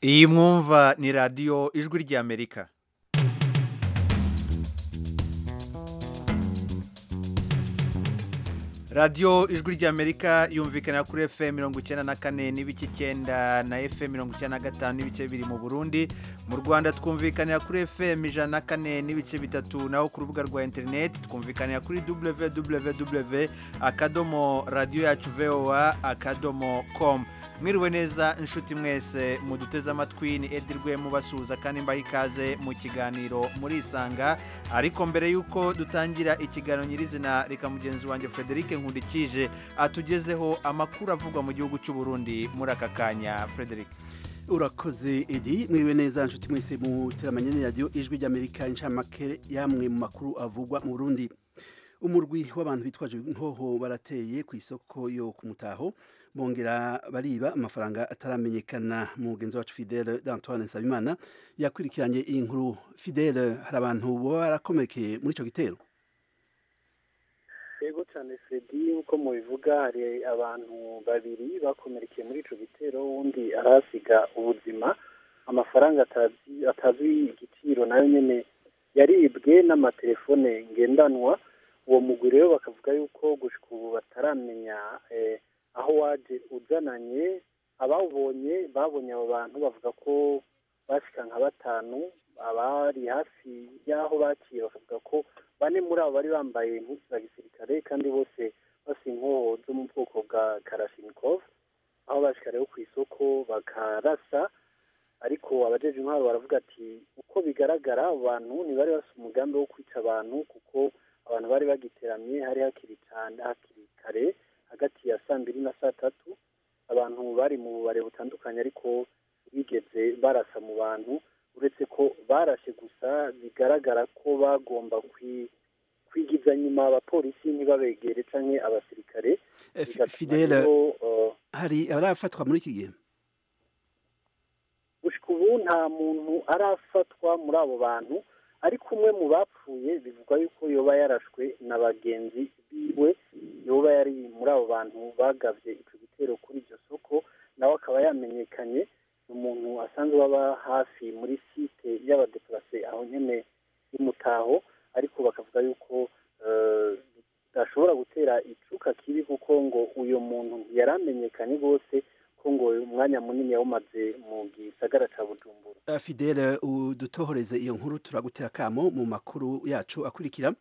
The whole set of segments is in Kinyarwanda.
iyi mwumva ni radiyo ijwi ry'amerika radiyo ijwi ry'amerika yumvikana kuri efuperi mirongo icyenda na kane n'ibice icyenda na efuperi mirongo icyenda na gatanu n'ibice biri mu burundi mu rwanda twumvikanira kuri efuperi ijana na kane n'ibice bitatu naho ku rubuga rwa interineti twumvikanira kuri www akadomo radiyo yacu vowa akadomo komu mwiriwe neza inshuti mwese muduteze amatwi ni edirwe mubasuhuza kandi mbaha ikaze mu kiganiro murisanga ariko mbere y'uko dutangira ikiganiro nyirizina reka mugenzi wanjye frederic nkundikije atugezeho amakuru avugwa mu gihugu cy'u Burundi muri aka kanya frederic urakoze edi mwiriwe neza nshuti mwese muteramanye n'iradiyo ijwi ry'amerika inshamake yamwe mu makuru avugwa mu burundi umurwi w'abantu bitwaje inkoho barateye ku isoko yo ku mutaho bongera bariba amafaranga ataramenyekana mugenzi wacu fidele d'antoine nsabimana yakurikiranye iyi nkuru fidele hari abantu baba barakomekeye muri icyo gitero yego cyane fredi nk'uko mubivuga hari abantu babiri bakomerekeye muri icyo gitero uwundi arahasiga ubuzima amafaranga atazi igiciro nayo nyine yaribwe n'amatelefone ngendanwa uwo mugwi rero bakavuga yuko gushika ubu bataramenya aho waje uzananye abawubonye babonye abo bantu bavuga ko bashyika nka batanu abari hafi y'aho bakiye bakavuga ko bane muri abo bari bambaye impuzu za gisirikare kandi bose basa inkoho zo mu bwoko bwa karashinikovu aho bashyika rero ku isoko bakarasa ariko abajeje intwaro baravuga ati uko bigaragara abo bantu ntibari basa umugambi wo kwica abantu kuko abantu bari bagiteramye hari hakiri cyane hakiri kare hagati ya saa mbiri na saa tatu abantu bari mu bubare butandukanye ariko bigeze barasa mu bantu uretse ko barashe gusa bigaragara ko bagomba kwigiza nyuma abapolisi ntibabegere cyangwa abasirikare fidele hari arafatwa muri iki gihe gushika ubu nta muntu arafatwa muri abo bantu ariko umwe mu bapfuye bivugwa yuko yoba yarashwe na bagenzi biwe yoba yari muri abo bantu bagabye icyo gitero kuri iryo soko nawe akaba yamenyekanye umuntu asanzwe baba hafi muri site y'abadepurase aho nyine y'umutaho ariko bakavuga yuko bidashobora gutera icuka kibi kuko ngo uyu muntu yaramenyekanye rwose ngo umwanya munini yawumaze mu gisagara cya bujumbura fidele udutohoreze iyo nkuru turagutera akamo mu makuru yacu akurikira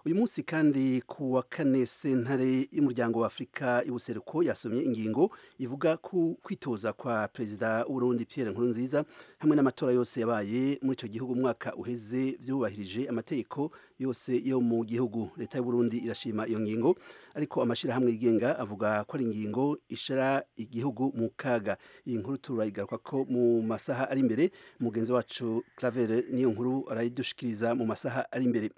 uyu munsi kandi ku wa kane sentare y'umuryango wa afurika y'ubuseruko yasomye ingingo ivuga ku kwitoza kwa perezida w'urundi Pierre Nkurunziza hamwe n'amatora yose yabaye muri icyo gihugu umwaka uheze byubahirije amategeko yose yo mu gihugu leta y'uburundi irashima iyo ngingo ariko amashyirahamwe yigenga avuga ko ari ingingo ishara igihugu mu kaga iyi nkuru turayigaruka ko mu masaha ari imbere mugenzi wacu Claver niyo nkuru arayidushikiriza mu masaha ari imbere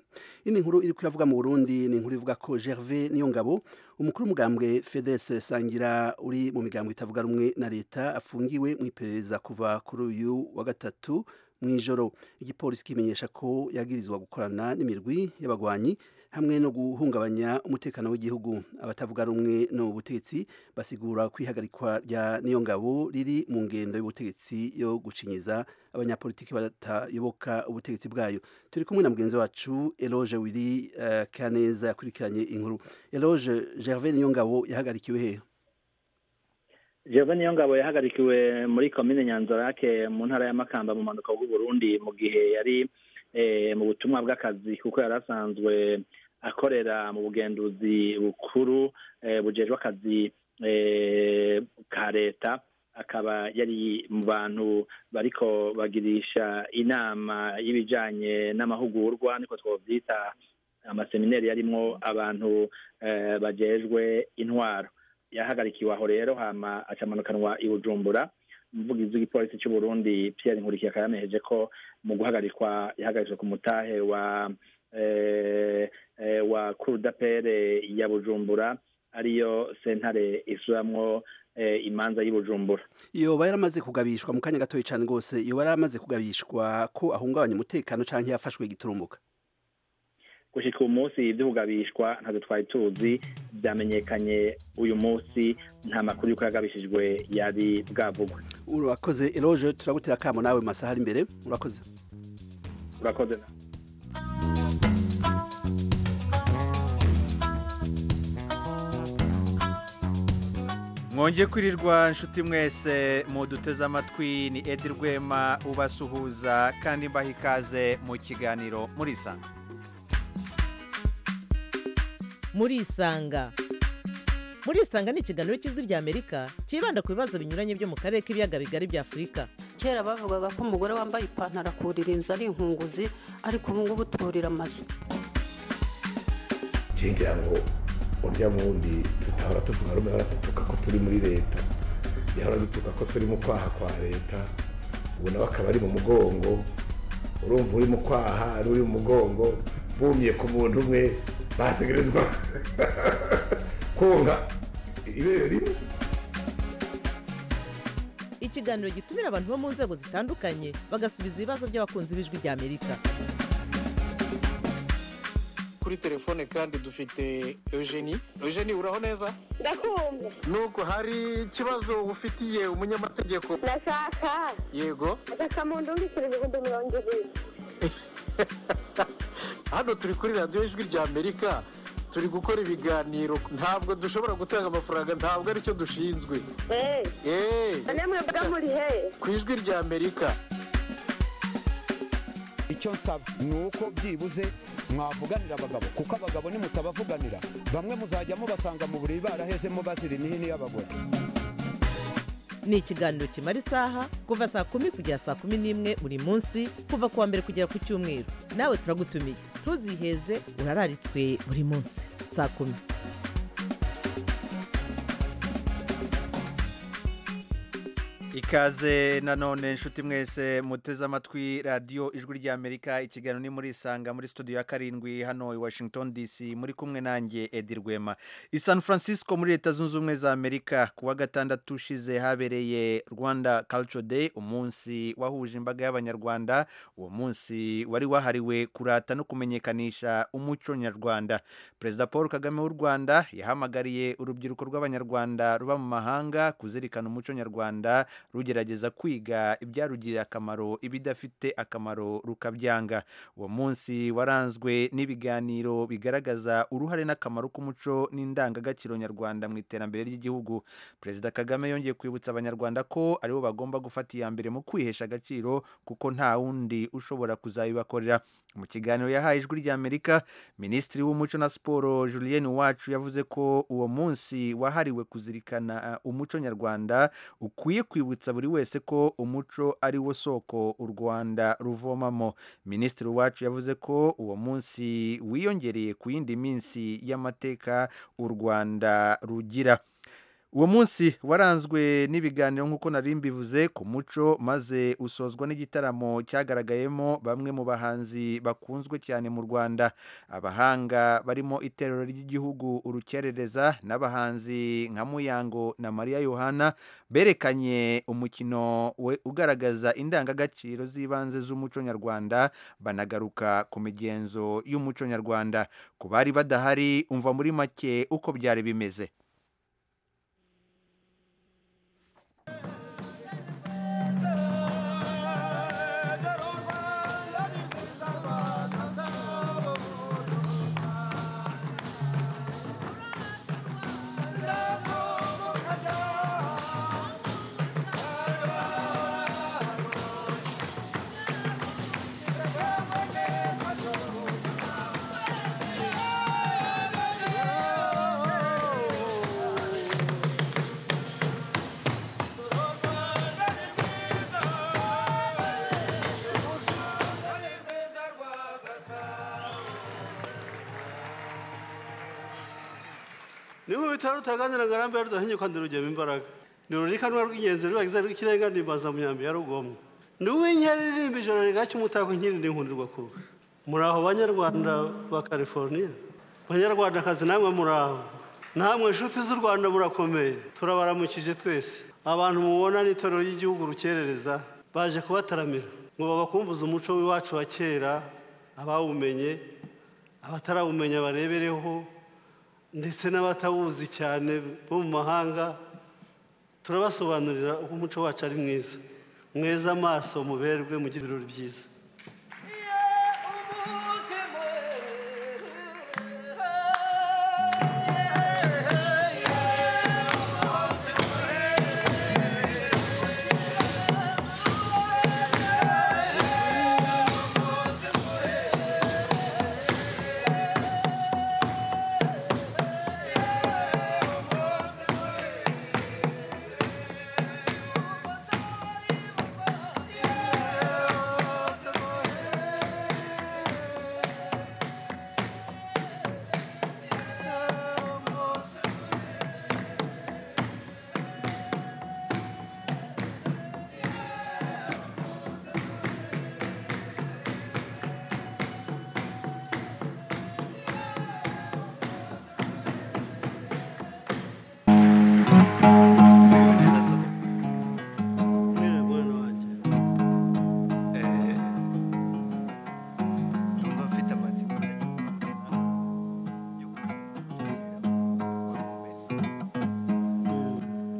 ino nkuru iri kuravuga mu Burundi ni inkuru ivuga ko Gervais niyo ngabo umukuru w'umugambwe FEDES sangira uri mu migambwe itavuga rumwe na leta afungiwe mu iperereza kuva kuri uyu wa gatatu mu ijoro igipolisi kimenyesha ko yagirizwa gukorana n'imirwi y'abagwanyi hamwe no guhungabanya umutekano w'igihugu abatavuga rumwe n'ubutegetsi basigura kwihagarikwa rya niyo ngabo riri mu ngendo y'ubutegetsi yo gucinyiza abanyapolitiki batayoboka ubutegetsi bwayo turi kumwe na mugenzi wacu eloge wiri kaneza yakurikiranye inkuru eloge gervais niyo ngabo yahagarikiwe hehe gervais niyo ngabo yahagarikiwe muri komine nyanzarake mu ntara y'amakamba mu mpanuka Burundi mu gihe yari mu butumwa bw'akazi kuko yari asanzwe akorera mu bugenduzi bukuru bugejwe akazi ka leta akaba yari mu bantu bariko bagirisha inama y'ibijanye n'amahugurwa niko twovyita amaseminari yarimwo abantu bajejwe intwaro yahagarikiwe aho rero hama acamanukanwa i bujumbura umuvugizi w'igipolisi cy'u Burundi Pierre Nkurikiye akaba yamejeje ko mu guhagarikwa yahagaritswe ku mutahe wa wa kurudapere ya Bujumbura ariyo sentare isuramwo imanza y'Ibujumbura yoba yaramaze kugabishwa mu kanya gatoya cyane rwose yoba yaramaze kugabishwa ko ahungabanya umutekano cyangwa yafashwe giturumbuka gushyika uyu munsi iby'ubugabishwa ntabwo twari tuzi byamenyekanye uyu munsi nta makuru y'uko yagabishijwe yari bwavugwe urakoze eroje turagutera akamo nawe mu masaha ari imbere urakoze urakoze nawe mwongeye kwirirwa inshuti mwese muduteze amatwi ni edi rwema ubasuhuza kandi mbaha ikaze mu kiganiro murisanga murisanga murisanga ni ikiganiro cy'ijwi ry'amerika cyibanda ku bibazo binyuranye byo mu karere k'ibiyaga bigari bya afurika kera bavugaga ko umugore wambaye ipantaro akurira inzu ari inkunguzi ariko ubu ngubu tuburira amazu kigira ngo urya wundi tutahora tuvuga rumwe hora dutuka ko turi muri leta yahora dutuka ko turi mu kwaha kwa leta ubu nawe akaba ari mu mugongo urumva uri mu kwaha ari uri mu mugongo bumye ku muntu umwe bategerezwa konka ibere rimwe ikiganiro gitumira abantu bo mu nzego zitandukanye bagasubiza ibibazo by'abakunzi b'ijwi ry'amerika kuri telefone kandi dufite eugenie eugenie uraho neza ndakumva nuko hari ikibazo ufitiye umunyamategeko ndashaka yego ndashaka mu ndungikirije ngo ndumurongo ibiri hano turi kuri radiyo ijwi rya amerika turi gukora ibiganiro ntabwo dushobora gutanga amafaranga ntabwo aricyo dushinzwe eee eee none mwebwe muri he ku ijwi rya amerika icyo nsaba ni uko byibuze mwavuganira abagabo kuko abagabo nimutabavuganira bamwe muzajya mubasanga mu buriri barahezemo bazira imihini y'abagore ni ikiganiro kimara isaha kuva saa kumi kugera saa kumi n'imwe buri munsi kuva ku wa mbere kugera ku cyumweru nawe turagutumiye ntuziheze urararitswe buri munsi saa kumi ikaze nanone inshuti mwese muteze amatwi radiyo ijwi ry'amerika ikiganiro ni muri isanga muri studio ya karindwi hano i washington dc muri kumwe nanjye edi rwema i san francisco muri leta zunze ubumwe za amerika ku wa gatandatu ushize habereye rwanda culture day umunsi wahuje imbaga y'abanyarwanda uwo munsi wari wahariwe kurata no kumenyekanisha umuco nyarwanda perezida paul kagame w'u rwanda yahamagariye urubyiruko rw'abanyarwanda ruba mu mahanga kuzirikana umuco nyarwanda rugerageza kwiga ibyarugirira akamaro ibidafite akamaro rukabyanga uwo munsi waranzwe n'ibiganiro bigaragaza uruhare n'akamaro k'umuco n'indangagaciro nyarwanda mu iterambere ry'igihugu perezida kagame yongeye kwibutsa abanyarwanda ko aribo bagomba gufata iya mbere mu kwihesha agaciro kuko nta wundi ushobora kuzabibakorera mu kiganiro yahaye ijwi ry'amerika minisitiri w'umuco na siporo julienne wacu yavuze ko uwo munsi wahariwe kuzirikana umuco nyarwanda ukwiye kwibutsa buri wese ko umuco ari wo soko u rwanda ruvomamo minisitiri wacu yavuze ko uwo munsi wiyongereye ku yindi minsi y'amateka u rwanda rugira uwo munsi waranzwe n'ibiganiro nk'uko nari mbivuze ku muco maze usozwa n'igitaramo cyagaragayemo bamwe mu bahanzi bakunzwe cyane mu rwanda abahanga barimo iterero ry'igihugu urukerereza n'abahanzi nka muyango na mariya yohana berekanye umukino ugaragaza indangagaciro z'ibanze z'umuco nyarwanda banagaruka ku migenzo y'umuco nyarwanda ku bari badahari umva muri make uko byari bimeze bitaro tutaganira ngo arambe rudahinye kandi rugema imbaraga ni rurikanwa rw'ingenzi rubagize rw'ikirenga nimbaza mu myambi ya rugomwa ni uw'inkeri irimba ijoro rigacya umutako inkiri n'inkundirwa kuba muri aho banyarwanda ba california banyarwandakazi namwe muri aho namwe inshuti z'u rwanda murakomeye turabaramukije twese abantu mubona n'itorero ry'igihugu rukerereza baje kubataramira ngo babakumbuze umuco w'iwacu wa kera abawumenye abatarawumenya barebereho ndetse n'abatawuzi cyane bo mu mahanga turabasobanurira uko umuco wacu ari mwiza mweze amaso muberwe mugire ibirori byiza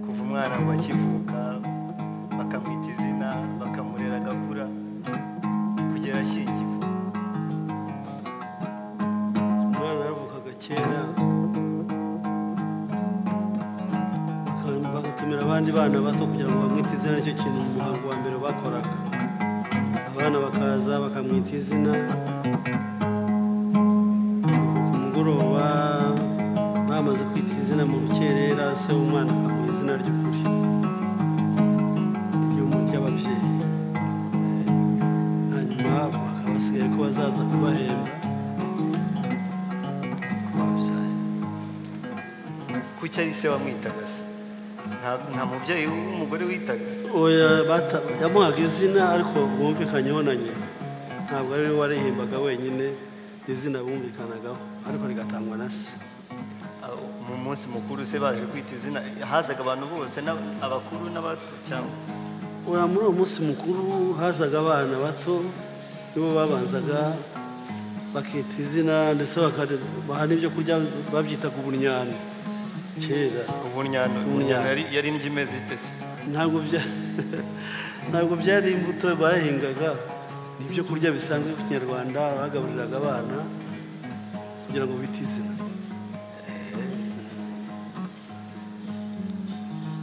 kuva umwana ngo akivuka bakamwita izina bakamurera agakura kugera ashyingiwe umwana yaravukaga kera baka- bagatumira abandi bana bato kugira ngo bamwite izina nicyo kintu mu muhango wa mbere bakoraga abana bakaza bakamwita izina ku mugoroba bamaze kwita izina mu rukerera se w'umwana akamuha izina ry'ukuri iry'umu- ry'ababyeyi hanyuma bakaba basigaye ko bazaza kubahemba kuki ari se wamwitaga se Nta- nta mubyeyi w'umugore witaga oya bata yamuhaga izina ariko bumvikanyeho na nyina ntabwo ari we warihimbaga wenyine izina bumvikanagaho ariko rigatangwa na se Ah, mu munsi mukuru se baje kwita izina hazaga abantu bose n'ab- abakuru n'abato cyangwa uriya muri uwo munsi mukuru hazaga abana bato nibo babanzaga bakita izina ndetse bakare- baha n'ibyo kurya babyitaga ubunyana kera ubunyana ubunyana yari- yari indyo imeze ite se ntabwo bya- ntabwo byari imbuto bahingaga ni ibyo kurya bisanzwe ku kinyarwanda bagaburiraga abana kugira ngo bite izina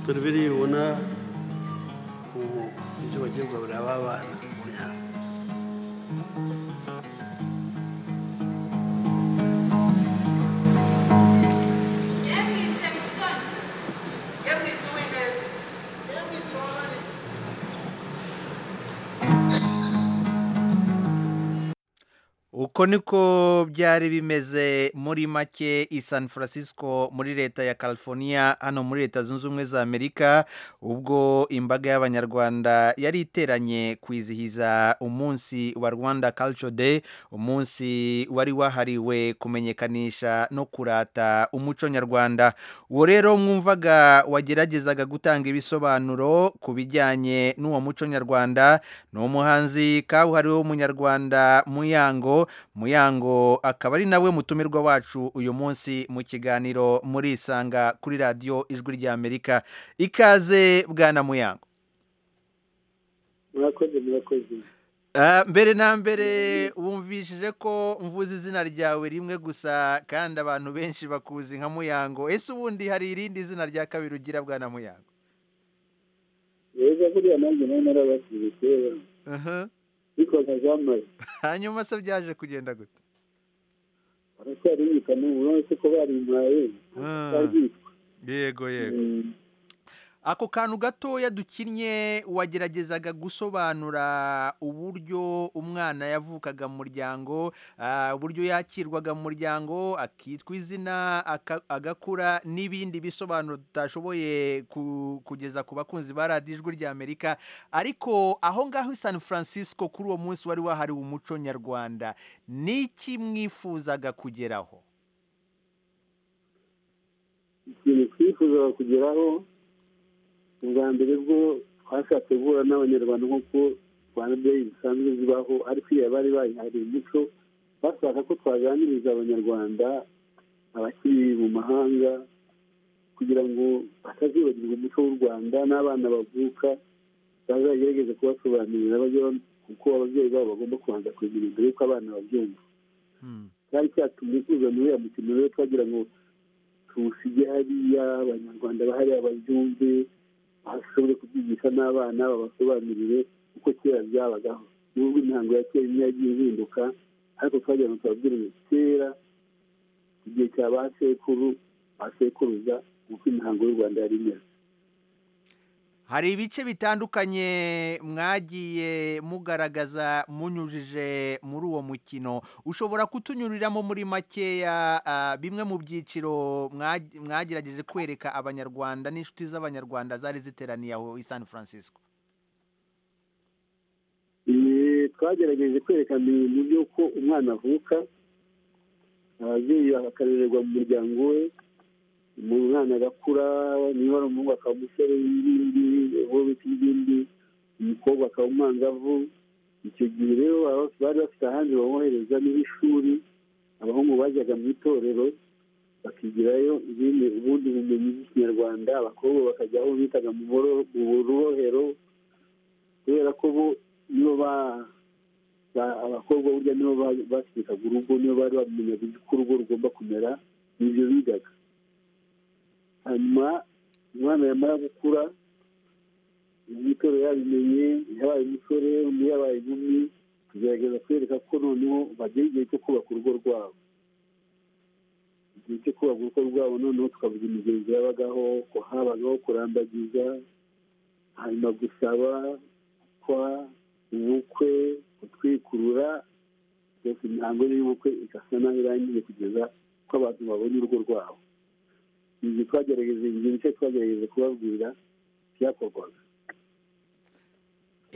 dore biriya ubona ubu ibyo bagiye kugaburira aba bana mu myaka uko niko byari bimeze muri make i san francisco muri leta ya california hano muri leta zunze ubumwe za amerika ubwo imbaga y'abanyarwanda yari iteranye kwizihiza umunsi wa rwanda culture day umunsi wari wahariwe kumenyekanisha no kurata umuco nyarwanda uwo rero mwumvaga wageragezaga gutanga ibisobanuro ku bijyanye n'uwo muco nyarwanda ni umuhanzi kabuhariwe w'umunyarwanda muyango muyango akaba ari nawe mutumirwa wacu uyu munsi mu kiganiro murisanga kuri radiyo ijwi ry'amerika ikaze bwana muyango murakoze murakoze Ah, mbere na mbere wumvishije ko mvuze izina ryawe rimwe gusa kandi abantu benshi bakuzi nka muyango ese ubundi hari irindi zina rya kabiri ugira bwana muyango rero buriya nanjye nawe narabasize kera bitwaga jean marie hanyuma se byaje kugenda gute baracyari bika n'ubu urabona ko barimpaye baryitwa yego yego ako kantu gatoya dukinnye wageragezaga gusobanura uburyo umwana yavukaga mu muryango ah, uburyo yakirwaga mu muryango akitwa izina aka- agakura n'ibindi bisobanuro tutashoboye ku- kugeza ku bakunzi ba radiyo ijwi ry'amerika ariko aho ngaho i san francisco kuri uwo munsi wari wahariwe umuco nyarwanda ni iki mwifuzaga kugeraho ikintu twifuzaga kugeraho ubwa mbere bwo twashatse guhura n'abanyarwanda nk'uko rwanda day zisanzwe zibaho ariko iyo bari bayihariye umuco bashaka ko twaganiriza abanyarwanda abakiri mu mahanga kugira ngo batazibagirwa umuco w'u rwanda n'abana bavuka bazagerageze kubasobanurira bajye ba- uko ababyeyi babo bagomba kubanza kugira mbere y'uko abana babyumva cyari cyatumye tuza muri uriya mukino rero twagira ngo tuwusige hariya abanyarwanda bahariya babyumve bashobore kubyigisha n'abana babasobanurire uko kera byabagaho nubwo imihango ya kera imwe yagiye ihinduka ariko twagira ngo tubabwire ngo kera mu gihe cya ba sekuru ba sekuruza uko imihango y'u rwanda yari imeze hari ibice bitandukanye mwagiye mugaragaza munyujije muri uwo mukino ushobora kutunyuriramo muri makeya ah, bimwe mu byiciro mwa- mwagerageje kwereka abanyarwanda n'inshuti z'abanyarwanda zari ziteraniye aho i san francisco Eh, twagerageje kwerekana ibintu by'uko umwana avuka ababyeyi bakarererwa mu muryango we umwana agakura niba ari umuhungu akaba umusore w'ibindi uwo bita ingimbi umukobwa akaba umwangavu icyo gihe rero baba- bari bafite ahandi bawohereza n'ishuri abahungu bajyaga mu itorero bakigirayo ibindi ubundi bumenyi bw'ikinyarwanda abakobwa bakajya aho bitaga mu boro- mu rubohero kubera ko bo nibo ba- ba- abakobwa burya nibo ba- bategekaga urugo nibo bari bamenyaga uko urugo rugomba kumera nibyo bigaga hanyuma umwana yamara gukura imyitoro yabimenye yabaye umusore undi yabaye inkumi tugerageza kwereka ko noneho bagera igihe cyo kubaka urugo rwabo igihe cyo kubaka urugo rwabo noneho tukavuga imigenzo yabagaho ko habagaho kurambagiza hanyuma gusaba gukwa ubukwe gutwikurura byose imihango y'ubukwe igasa naho irangiye kugeza ko abantu babona urugo rwabo ibyo twagerageje ibyo bice twagerageje kubabwira byakorwaga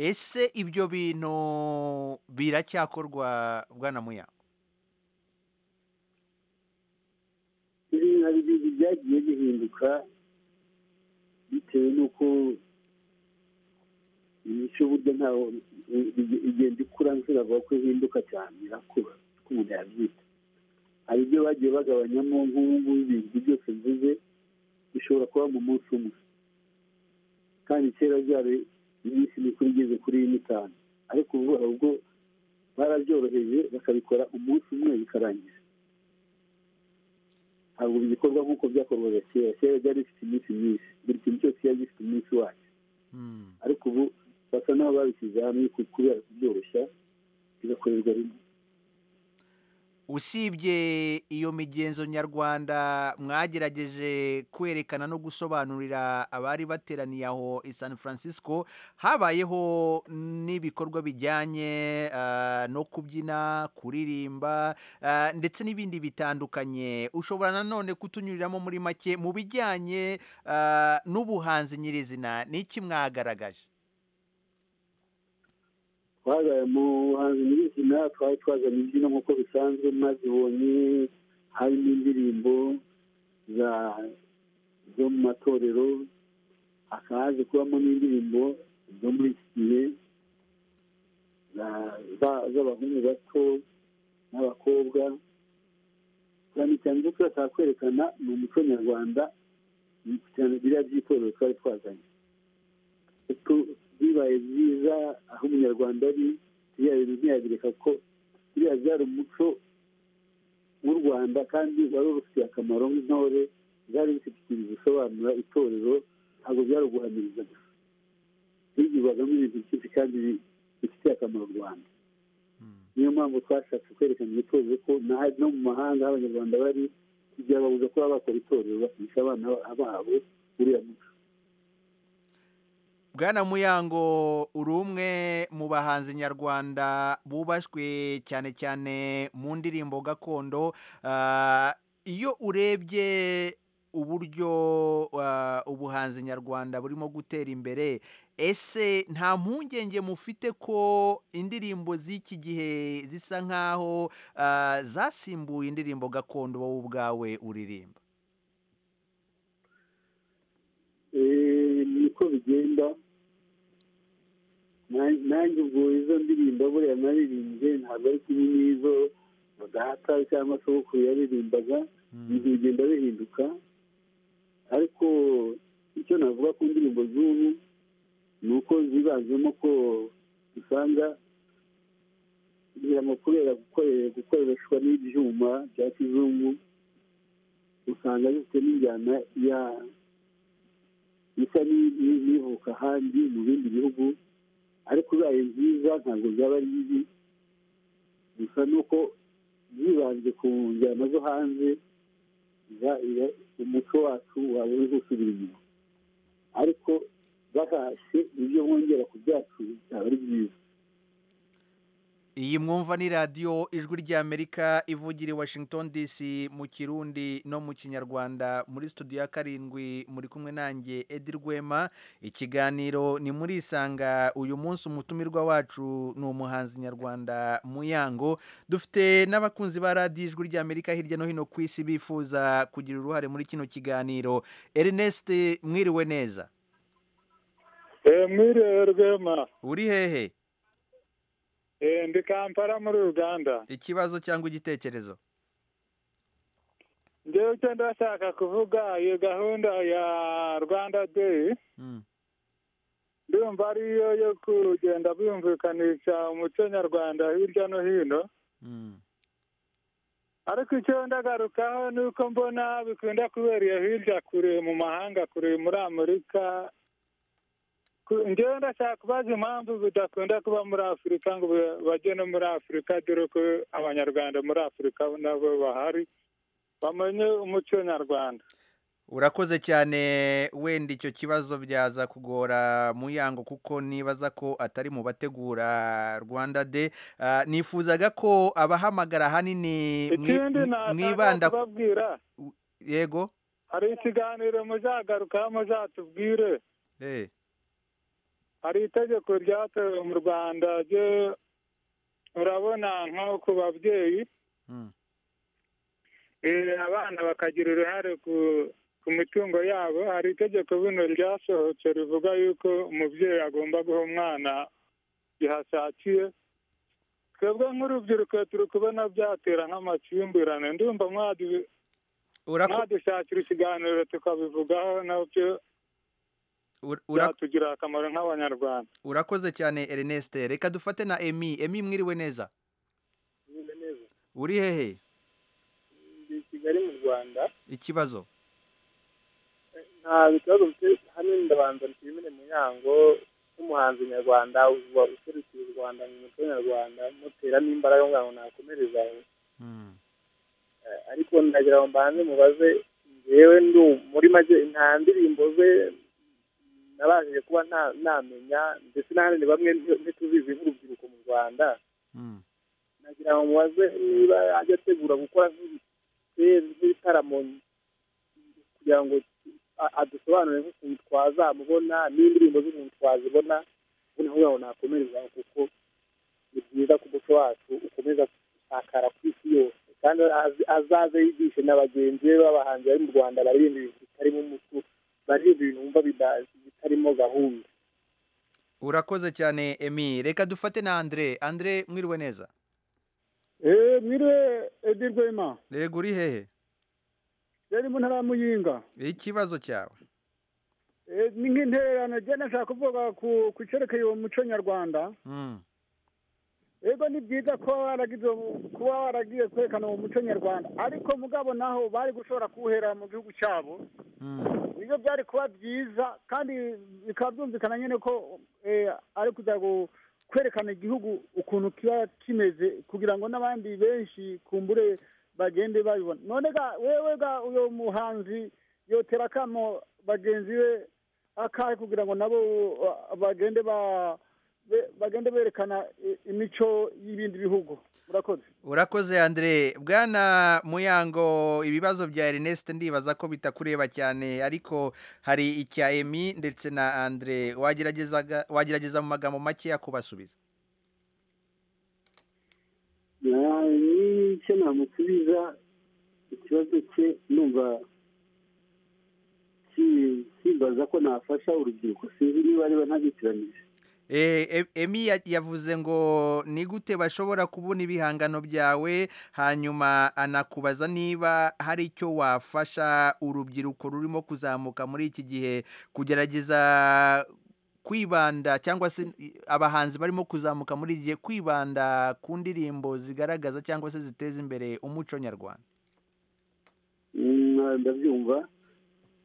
ese ibyo bintu biracyakorwa bwana muya ibintu hari ibintu byagiye bihinduka bitewe n'uko imico burya ntaho igenda ikura nshobora ko ihinduka cyane irakura uko umuntu yabyita hari ibyo bagiye bagabanyamo nk'ubu ibintu byose mvuze bishobora kuba mu munsi umwe kandi kera byari iminsi mikuru igeze kuri n'itanu ariko ubu hari ubwo barabyoroheje bakabikora umunsi umwe bikarangira ntabwo bigikorwa nk'uko byakorwaga kera kera byari bifite iminsi myinshi buri kintu cyose cyari gifite umunsi wacyo ariko ubu basa n'aho babishyize hamwe ku- kubera kubyoroshya bigakorerwa rimwe usibye iyo migenzo nyarwanda mwagerageje kwerekana no gusobanurira abari bateraniye aho i san francisco habayeho n'ibikorwa bijyanye ah, no kubyina kuririmba ah, ndetse n'ibindi bitandukanye ushobora nanone kutunyuriramo muri make mu bijyanye ah, n'ubuhanzi nyirizina ni iki mwagaragaje twabaye mu buhanzi nyirizina twari twazanye imbyino nk'uko bisanzwe mwazibonye harimo indirimbo za zo mu matorero hakaba haje kubamo n'indirimbo zo muri iki gihe za- za- z'abahungu bato n'abakobwa cyane cyane ibyo turashaka kwerekana ni umuco nyarwanda cyane biriya by'itorero twari twazanye tu- bibaye byiza aho umunyarwanda ari biriya bintu ntiyabireka ko biriya byari umuco w'u rwanda kandi wari urufitiye akamaro nk'intore byari bifite ikintu bisobanura itorero ntabwo byari uguhamiriza gusa bigirwagamo ibintu byinshi kandi bi- bifitiye akamaro u rwanda niyo mpamvu twashatse kwerekana iryo torero ko na hari no mu mahanga aho abanyarwanda bari ntibyababuza kuba bakora itorero bakigisha abana babo uriya muco Bwana Muyango uri umwe mu bahanzi nyarwanda bubashywe cyane cyane mu ndirimbo gakondo Ah, iyo urebye uburyo ah, ubuhanzi nyarwanda burimo gutera imbere ese nta mpungenge mufite ko indirimbo z'iki gihe zisa nk'aho ah, zasimbuye indirimbo gakondo wowe ubwawe uririmba Eh, niko bigenda Na- nanjye ubwo izo ndirimbo buriya naririmbye ntabwo ari kumwe n'izo data cyangwa sogokuru yaririmbaga ibintu bigenda bihinduka ariko icyo navuga ku ndirimbo z'ubu ni uko zibanzemo ko usanga mu kubera gukore- gukoreshwa n'ibyuma bya kizungu usanga zifite n'injyana ya isa ni- ni- n'ivuka ahandi mu bindi bihugu ariko zayo nziza ntabwo zaba ari bibi gusa ni uko zibanze ku njyana zo hanze za- ya- umuco wacu waba uri gusubira inyuma ariko bahashye ibyo bongera ku byacu byaba ari byiza iyi mwumva ni radiyo ijwi ry'amerika ivugira i washington dc mu kirundi no mu kinyarwanda muri studio ya karindwi muri kumwe nanjye edi rwema ikiganiro ni muri isanga uyu munsi umutumirwa wacu ni umuhanzi nyarwanda muyango dufite n'abakunzi ba radiyo ijwi ry'amerika hirya no hino ku isi bifuza kugira uruhare muri kino kiganiro ernest mwiriwe neza mwiriwe rwema uri hehe Eh, ndi kampala muri uganda ikibazo cyangwa igitekerezo ngewe icyo ndashaka kuvuga iyo gahunda ya rwanda day ndumva ariyo yo kugenda bumvikanisha umuco nyarwanda hirya no hino ariko icyo ndagarukaho ni uko mbona bikunda kubera iyo hirya kure mu mahanga kure muri amerika Ku- ngewe ndashaka kubaza impamvu bidakunda kuba muri afurika ngo ba- bajye no muri afurika dore ko abanyarwanda muri afurika nabo bahari bamenye umuco nyarwanda urakoze cyane wenda icyo kibazo byaza kugora muyango kuko nibaza ko atari mu bategura rwanda de nifuzaga ko abahamagara ahanini mwi- ikindi mwi- nashaka mwibanda ku- kubabwira yego hari ikiganiro muzagarukaho muzatubwire Eh, hari itegeko ryatowe mu rwanda ryo urabona nko ku babyeyi Mm. Eh, abana bakagira uruhare ku ku mitungo yabo hari itegeko bino ryasohotse rivuga yuko umubyeyi agomba guha umwana yahashakiye twebwe nk'urubyiruko turi kubona byatera nk'amakimbirane ndumva mwadu- mwadushakira ikiganiro tukabivugaho nabyo ur- ura- byatugirira akamaro nk'abanyarwanda urakoze cyane ernest reka dufate na emi emi mwiriwe neza uri hehe ndi i kigali mu rwanda ikibazo nta bibazo mfite hano ndabanza nshimire muyango nk'umuhanzi nyarwanda uba userukiye u rwanda mu muco nyarwanda muteramo imbaraga kugira ngo nakomereza aho Eh, ariko ndagira ngo mbanze mubaze njyewe ndi umu- muri make nta ndirimbo ze nabashije kuba nta- namenya ndetse n'ahandi bamwe nti- ntituzizi nk'urubyiruko mu rwanda nagira ngo mubaze niba ajya ategura gukora nk'ibi- nk'ibitaramo kugira ngo a- adusobanurire nk'ukuntu twazamubona n'indirimbo z'umuntu twazibona ubu ni ukuvuga ngo nakomereza aho kuko ni byiza ko umuco wacu ukomeza gusakara ku isi yose kandi aze- azaze yigishe na bagenzi be b'abahanzi bari mu rwanda baririmba ibintu bitarimo umuco baririmba ibintu wumva bida- bitarimo gahunda urakoze cyane emi reka dufate na andre andre mwiriwe neza eee mwiriwe edi rwema yego uri hehe rero mu ntara ya muyinga ikibazo cyawe Eh, ni nk'intererano njye nashaka kuvuga ku ku cyerekeye uwo muco nyarwanda Mm. ego ni byiza kuba waragize ubu- kuba waragiye kwerekana uwo muco nyarwanda ariko mugabo naho bari gushobora kuwuhera mu gihugu cyabo nibyo byari kuba byiza kandi bikaba byumvikana nyine ko eh, ari kuza gu- kwerekana igihugu ukuntu kiba kimeze kugira ngo n'abandi benshi kumbure bagende babibona none ga wewe ga uyo muhanzi yotera akamo bagenzi be akahe kugira ngo nabo uh, bagende ba be- bagende berekana i- imico y'ibindi bihugu murakoze urakoze andre bwana muyango ibibazo bya ernest ndibaza ko bitakureba cyane ariko hari icya emi ndetse na andre wageragezaga wagerageza mu magambo makeya kubasubiza nicyo namusubiza ikibazo cye numva ki- kimbaza ko nafasha urubyiruko sinzi niba ariwe ntabikiranije emi yavuze ngo ni gute bashobora kubona ibihangano byawe hanyuma anakubaza niba hari icyo wafasha urubyiruko rurimo kuzamuka muri iki gihe kugerageza kwibanda cyangwa se abahanzi barimo kuzamuka muri iki gihe kwibanda ku ndirimbo zigaragaza cyangwa se ziteza imbere umuco nyarwanda ndabyumva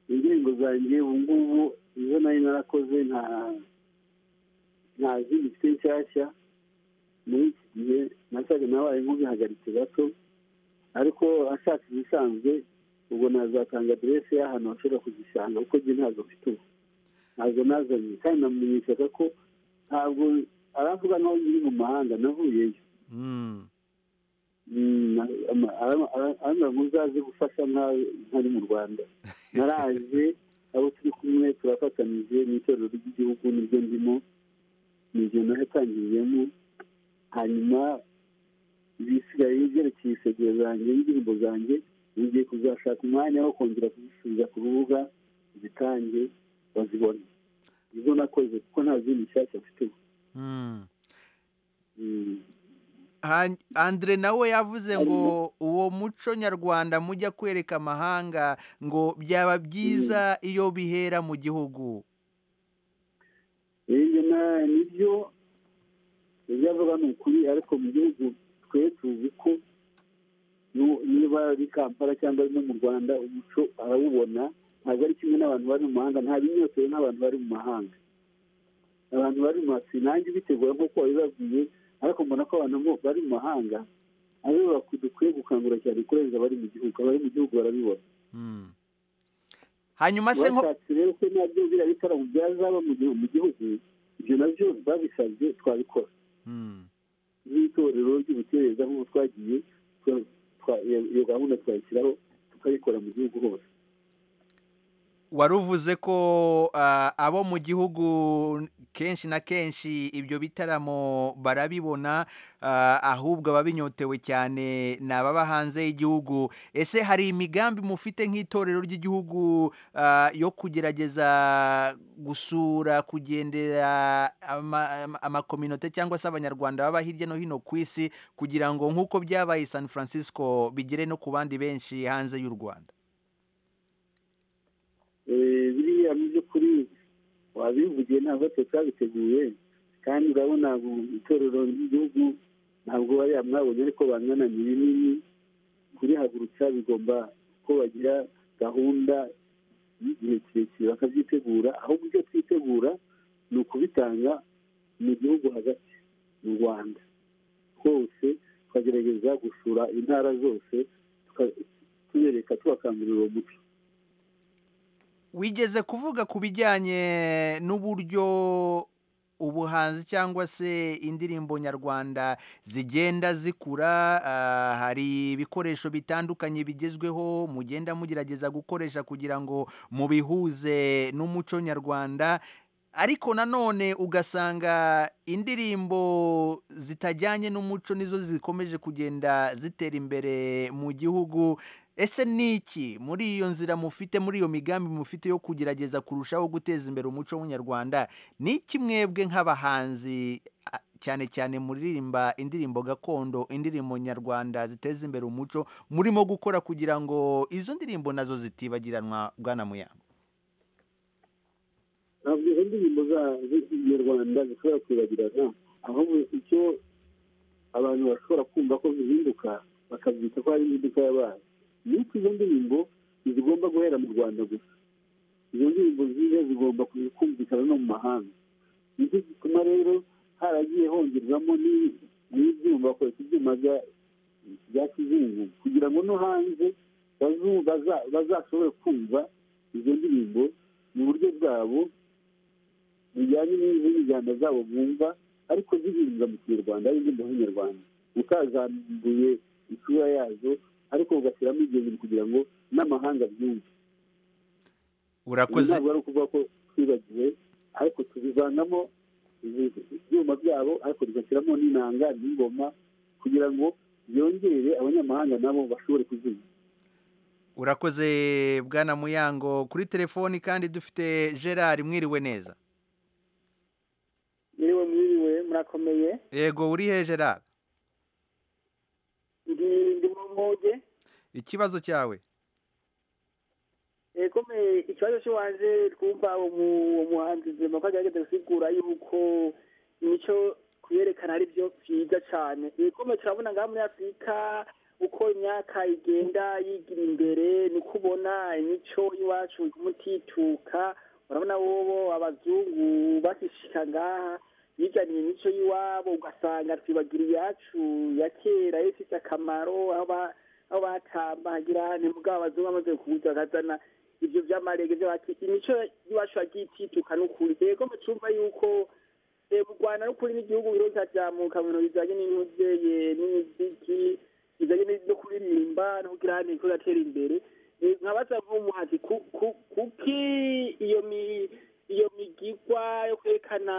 indirimbo zanjye ubu ngubu izo nari narakoze nta nta zindi mfite nshyashya muri iki gihe nasaga nabaye nk'ubihagaritse gato ariko ashaka ibisanzwe ubwo nazatanga aderesi y'ahantu bashobora kuzisanga kuko njye ntabwo mfite ubu ntabwo nazanye kandi namumenyeshaga ko ntabwo aravuga naho nyiri mu mahanga navuyeyo arambwira ngo uzaze gufasha nkawe ntari mu rwanda naraje abo turi kumwe turafatanije n'itorero ry'igihugu niryo ndimo ni ibyo natangiriyemo hanyuma ibisigaye byerekeye iseguro zanjye n'indirimbo zanjye ngiye kuzashaka umwanya wo kongera kuzisubiza ku rubuga zitange bazibone izo nakoze kuko nta zindi nshyashya mfite andre nawe yavuze ngo uwo muco nyarwanda mujya kwereka amahanga ngo byaba byiza iyo bihera mu gihugu nibyo ibyo avuga ni ukuri ariko mu gihugu twe tuzi ko niba ari kampala cyangwa no mu rwanda umuco arawubona ntabwo ari kimwe n'abantu bari mu mahanga nta binyotewe n'abantu bari mu mahanga abantu bari mu masi nanjye bitegura nk'uko wabibabwiye ariko mbona ko abantu bari mu mahanga aribo dukwiye gukangura cyane kurenza abari mu gihugu abari mu gihugu barabibona hanyuma se nko bashatse rero ko nabyo biriya bitaramo byazaba mu gihe mu gihugu ibyo nabyo babisabye twabikora nk'itorero ry'ubukereza nk'uko twagiye iyo gahunda twayishyiraho tukayikora mu gihugu hose wari uvuze ko abo mu gihugu kenshi na kenshi ibyo bitaramo barabibona ahubwo ababinyotewe cyane ni ababa hanze y'igihugu ese hari imigambi mufite nk'itorero ry'igihugu yo kugerageza gusura kugendera amakominote cyangwa se abanyarwanda baba hirya no hino ku isi kugira ngo nk'uko byabaye san francisco bigere no ku bandi benshi hanze y'u rwanda biriya mu by'ukuri wabivugiye ntabwo twe twabiteguye kandi urabona itorero ry'igihugu ntabwo bariya mwabonye ariko bangana ni binini kurihagurutsa bigomba ko bagira gahunda y'igihe kirekire bakabyitegura ahubwo ibyo twitegura ni ukubitanga mu gihugu hagati mu rwanda hose tukagerageza gusura intara zose tubereka tubakangurira uwo muco wigeze kuvuga ku bijyanye n'uburyo ubuhanzi cyangwa se indirimbo nyarwanda zigenda zikura hari ibikoresho bitandukanye bigezweho mugenda mugerageza gukoresha kugira ngo mubihuze n'umuco nyarwanda ariko nanone ugasanga indirimbo zitajyanye n'umuco nizo zikomeje kugenda zitera imbere mu gihugu ese ni iki muri iyo nzira mufite muri iyo migambi mufite yo kugerageza kurushaho guteza imbere umuco w'umunyarwanda ni iki mwebwe nk'abahanzi cyane cyane muririmba indirimbo gakondo indirimbo nyarwanda ziteza imbere umuco murimo gukora kugira ngo izo ndirimbo nazo zitibagiranwa bwana muyango ntabwo izo ndirimbo z'ikinyarwanda zishobora kwibagirana ahubwo icyo abantu bashobora kumva ko zihinduka bakabyita ko hari impinduka y'abantu ni uko izo ndirimbo ntizigomba guhera mu rwanda gusa izo ndirimbo ziza zigomba kumvikana no mu mahanga nicyo gituma rero haragiye hongerwamo n'ibyuma bakoresha ibyuma bya kizungu kugira ngo no hanze bazashobore kumva izo ndirimbo mu buryo bwabo bijyanye n'injyana zabo bumva ariko zihindura mu kinyarwanda ari indirimbo z'inyarwanda utazambuye isura yazo ariko ugashyiramo ibyo kugira ngo n'amahanga byumve urakoze ntabwo ari ukuvuga ko twibagiwe ariko tubivanamo ibyuma byabo ariko tugashyiramo n'inanga n'ingoma kugira ngo byongere abanyamahanga nabo bashobore kuzimya urakoze bwana muyango kuri telefoni kandi dufite gerard mwiriwe neza mwiriwe murakomeye yego uri hejuru aha ndi ndi mu mpuge ikibazo cyawe ekome ikibazo cy'iwanjye twumva uwo muhanzi nzima ko agerageza gusigura yuko imico kuyerekana ari byo byiza cyane ekome turabona ngaha muri afurika uko imyaka igenda yigira imbere niko ubona imico y'iwacu iguma itituka urabona wowe abazungu bakishika ngaha bizaniye imico y'iwabo ugasanga twibagira iyacu ya kera yo ifite akamaro aho ba- aho batambagira nimugabo abazungu bamaze kubuza bakazana ibyo byamarege byo bati imico y'iwacu yagiye itituka n'ukuri yego mu cyumba yuko eh, mu rwanda n'ukuri n'igihugu birota byamuka mu bintu bijyanye n'imibyeyi n'imiziki bijyanye ni- no kuririmba no kugira ngo igihugu atera imbere Eh, nkabaza nk'umuhanzi ku- ku- kuki iyo mi iyo migigwa yo kwerekana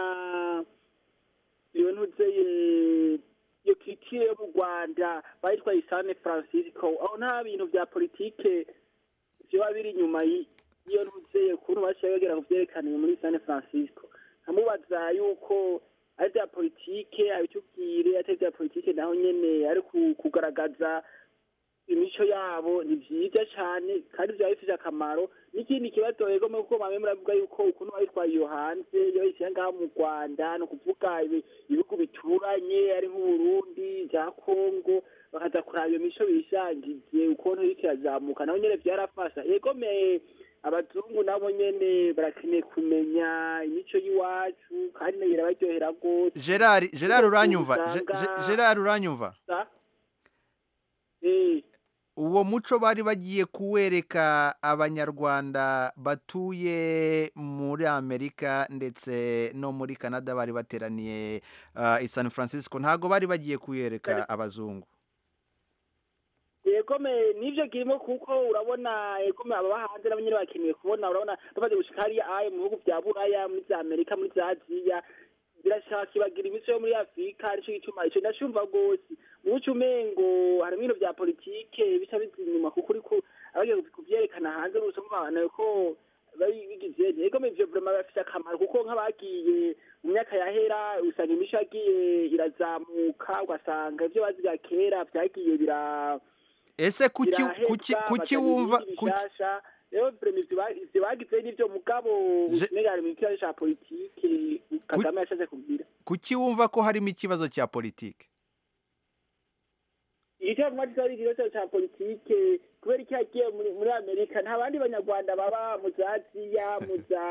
iyo ntuzeye iyo kirikire yo mu rwanda bayitwa isane francisco aho nta bintu bya politike biba biri inyuma y- y'iyo ntuzeye ukuntu bashyira bagera ku byerekaniwe muri sane francisco nkamubaza yuko ari bya politike abitubwire atari bya politike naho nyene ari ku- kugaragaza imico yabo ni byiza cyane kandi byaba bifite akamaro n'ikindi kibazo yego mu kuko mwamwe muravuga yuko ukuntu bayitwaye iyo hanze iyo bayishyira ngaha mu rwanda ni ukuvuga ibi- ibihugu bituranye ari nk'uburundi bya kongo bakaza kuraba iyo mico bisangiye ukuntu iriko irazamuka nabo nyene byarafasha yego me abazungu nabo nyene barakeneye kumenya imico y'iwacu kandi nayo irabaryohera rwose gerard gerard uranyumva Ge- Usanga- Ge- gerard uranyumva Sa- uwo muco bari bagiye kuwereka abanyarwanda batuye muri amerika ndetse no muri canada bari bateraniye uh, i san francisco ntabwo bari bagiye kuwereka abazungu yegome nivyo kirimo kuko urabona yegome aba hanze nabo nyene bakeneye kubona urabona bamaze gushika hariya ayo mu bihugu vya buraya muri vya amerika muri vya aziya birashaka ibagira imico yo muri afurika arico gituma ico ndacumva rwose muco umengo hari ibintu vya politike bica biza inyuma kuko uriko abagiye kuvyerekana hanze n'usanga abantu ko bari bigize yegome ivyo vraiment bafite akamaro kuko nk'abagiye mu myaka yahera usanga imico yagiye irazamuka ugasanga ivyo baziga kera vyagiye bira ese kuki kuki kuki wumva kuki- ivyo bagize n'ivyo mugabo usenegari mu kibazo ca politike kagame yashatse kugira kuki wumva ko harimo ikibazo cya politiki igice mwagize ari ikibazo ca politike kubera iki yagiye muri- muri amerika nta bandi banyarwanda baba mu za aziya mu za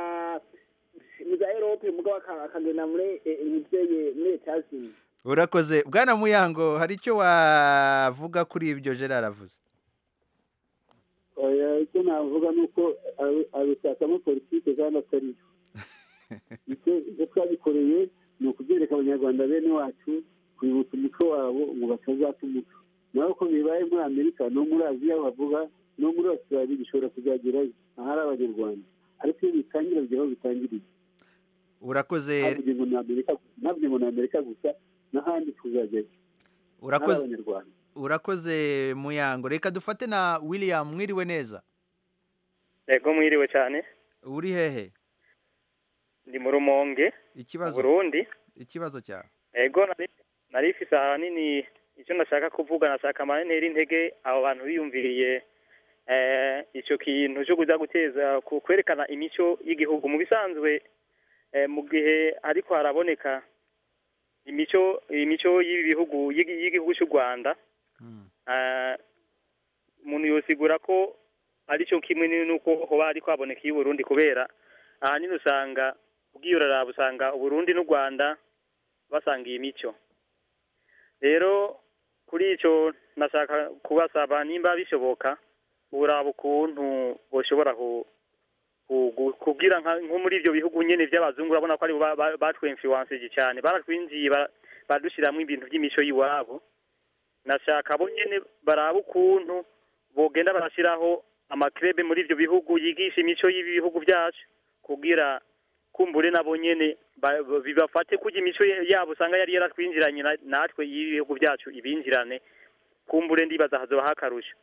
mu za erope mugabo aka- akagenda muri imivyeye muri etazini urakoze bwana muyango hari icyo wavuga kuri ibyo gerard avuze oya icyo navuga ni uko abi- abishakamo politike kandi atari yo icyo icyo twabikoreye ni ukubyereka abanyarwanda bene wacu kwibutsa umuco wabo ngo batazata umuco naho uko bibaye muri amerika no muri aziya bavuga no muri australia bishobora kuzagerayo ahari abanyarwanda ariko iyo bitangira bigeraho bitangiriye urakoze ntabwo ngo ni amerika ntabwo ngo ni amerika gusa n'ahandi tuzagera Urakoze. Ahari abanyarwanda urakoze muyango reka dufate na william mwiriwe neza yego mwiriwe cyane uri hehe ndi mu rumonge ikibazo burundi ikibazo cyawe yego nari- nari ifise ahanini icyo nashaka kuvuga nashaka amanentera intege abo bantu biyumviriye eh, ico kintu cyo kuza guteza ku- kwerekana imico y'igihugu mu bisanzwe eh, mu gihe ariko haraboneka imico imico y'ibihugu y'igi- y'igihugu cy'u Rwanda eh, umuntu yosigura ko aricyo kimwe n'uko hoba ariko haboneka iy'u Burundi kubera ahanini usanga ubwiyo uraraba usanga Uburundi n'u Rwanda basanga iyi mico rero kuri icyo nashaka kubasaba nimba bishoboka uraba ukuntu boshobora ku- ku- ku- kubwira nka- nko muri ibyo bihugu nyine by'abazungu urabona ko ari batwemfiwansije cyane baratwinjiye ba- badushyiriramo ibintu by'imico y'iwabo nashaka bo nyine baraba ukuntu bogenda barashyiraho amakirebe muri ibyo bihugu yigisha imico y'ibihugu byacu kubwira kumbure nabo nyene ba- ba- bibafate kurya imico yabo usanga yari yaratwinjiranye na- natwe y'ibihugu byacu ibinjirane kumbure ndibaza hazoba hakarusha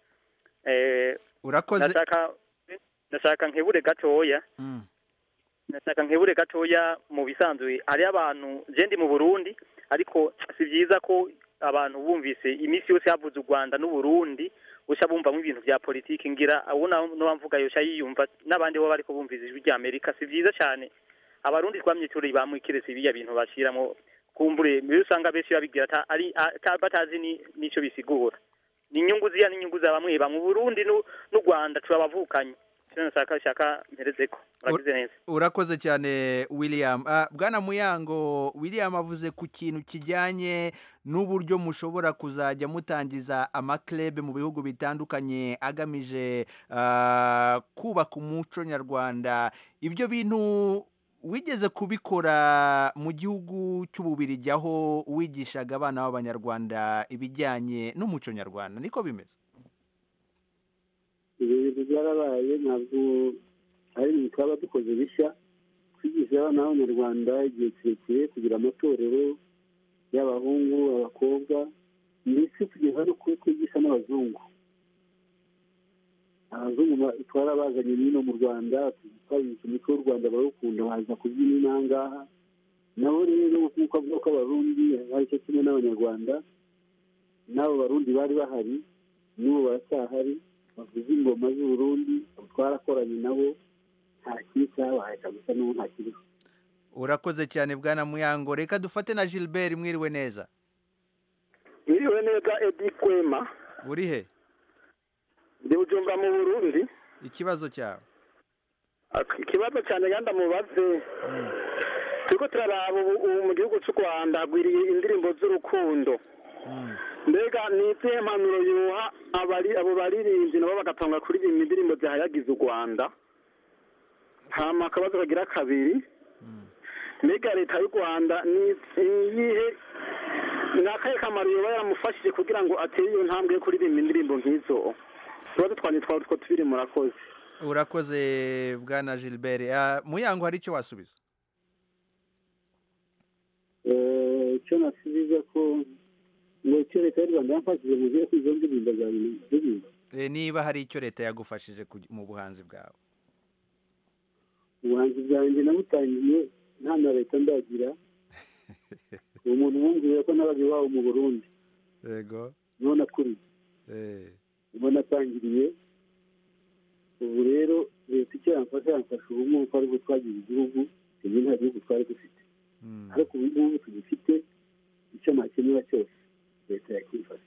eh urakoze nashaka nashaka nkebure gatoya nashaka nkebure gatoya mu bisanzwe hariyo abantu je ndi mu burundi ariko si byiza ko abantu bumvise iminsi yose havuze u rwanda n'uburundi usha bumvamo ibintu bya politiki ngira abo n'abamvuga yosha yiyumva n'abandi bo bariko bumvise ijwi rya amerika si byiza cyane abarundi twamye turi bamwikirese biriya bintu bashiramo kumbure mbere usanga benshi babigira ata- ari- ata- batazi ni- n'ico bisigura ni inyungu ziya n'inyungu za bamwe bamwe uburundi n'u n'u rwanda turabavukanye Icyo nashaka shaka mperezeko muragize neza urakoze cyane william Ah, bwana muyango william avuze ku kintu kijyanye n'uburyo mushobora kuzajya mutangiza amakirebe mu bihugu bitandukanye agamije ah, kubaka umuco nyarwanda ibyo bintu wigeze kubikora mu gihugu cy'ububirigi aho wigishaga abana b'abanyarwanda ibijyanye n'umuco nyarwanda niko bimeze ibyo bintu byarabaye ntabwo ari ibintu twaba dukoze bishya twigisha abana b'abanyarwanda igihe kirekire kugira amatorero y'abahungu abakobwa ndetse kugeza no kuri twigisha n'abazungu abazungu ba- twarabazanye n'ino mu rwanda twabigisha umuco w'u rwanda barawukunda baza kubyina inangaha nabo rero nk'uko avuga ko abarundi ari cyo kimwe n'abanyarwanda n'abo barundi bari bahari n'ubu baracyahari bavuza ingoma z'uburundi twarakoranye nabo nta kibi cyabaye kabisa n'ubu nta kibazo urakoze cyane bwana muyango reka dufate na gilbert mwiriwe neza mwiriwe neza edi kwema uri he ndi bujumba mu burundi ikibazo cyawe Ak- ikibazo cyane kandi amubaze turiko turaraba ubu ubu mu gihugu cy'u rwanda hagwiriye indirimbo z'urukundo mbega ni izihe mpanuro yuha abari abo baririmbyi nabo bagatanga kuririmba indirimbo zihayagiza u rwanda hama akabazo kagira kabiri mbega leta y'u rwanda ni iyihe ni akahe kamaro yoba yaramufashije kugira ngo atere iyo ntambwe yo kuririmba indirimbo nk'izo tuba dutwanye twawe two tubiri murakoze urakoze bwana gilbert Ah, muyango hari icyo wasubiza Eh, icyo nasubiza ko ngo icyo leta y'u rwanda yamfashije mu gihe kwizo ndirimbo za ndirimbo Eh, niba hari icyo leta yagufashije kugi- mu buhanzi bwawe ubuhanzi bwanjye nabutangiye nta na leta ndagira umuntu wumviye ko nabaga iwabo mu burundi yego none akuriye ubwo natangiriye ubu rero leta icyo yamfasha yamfasha ubu ngubu ko aribwo twagize igihugu tuzi nta gihugu twari dufite ariko ubu ngubu tugifite icyo nakemura cyose leta yakifasha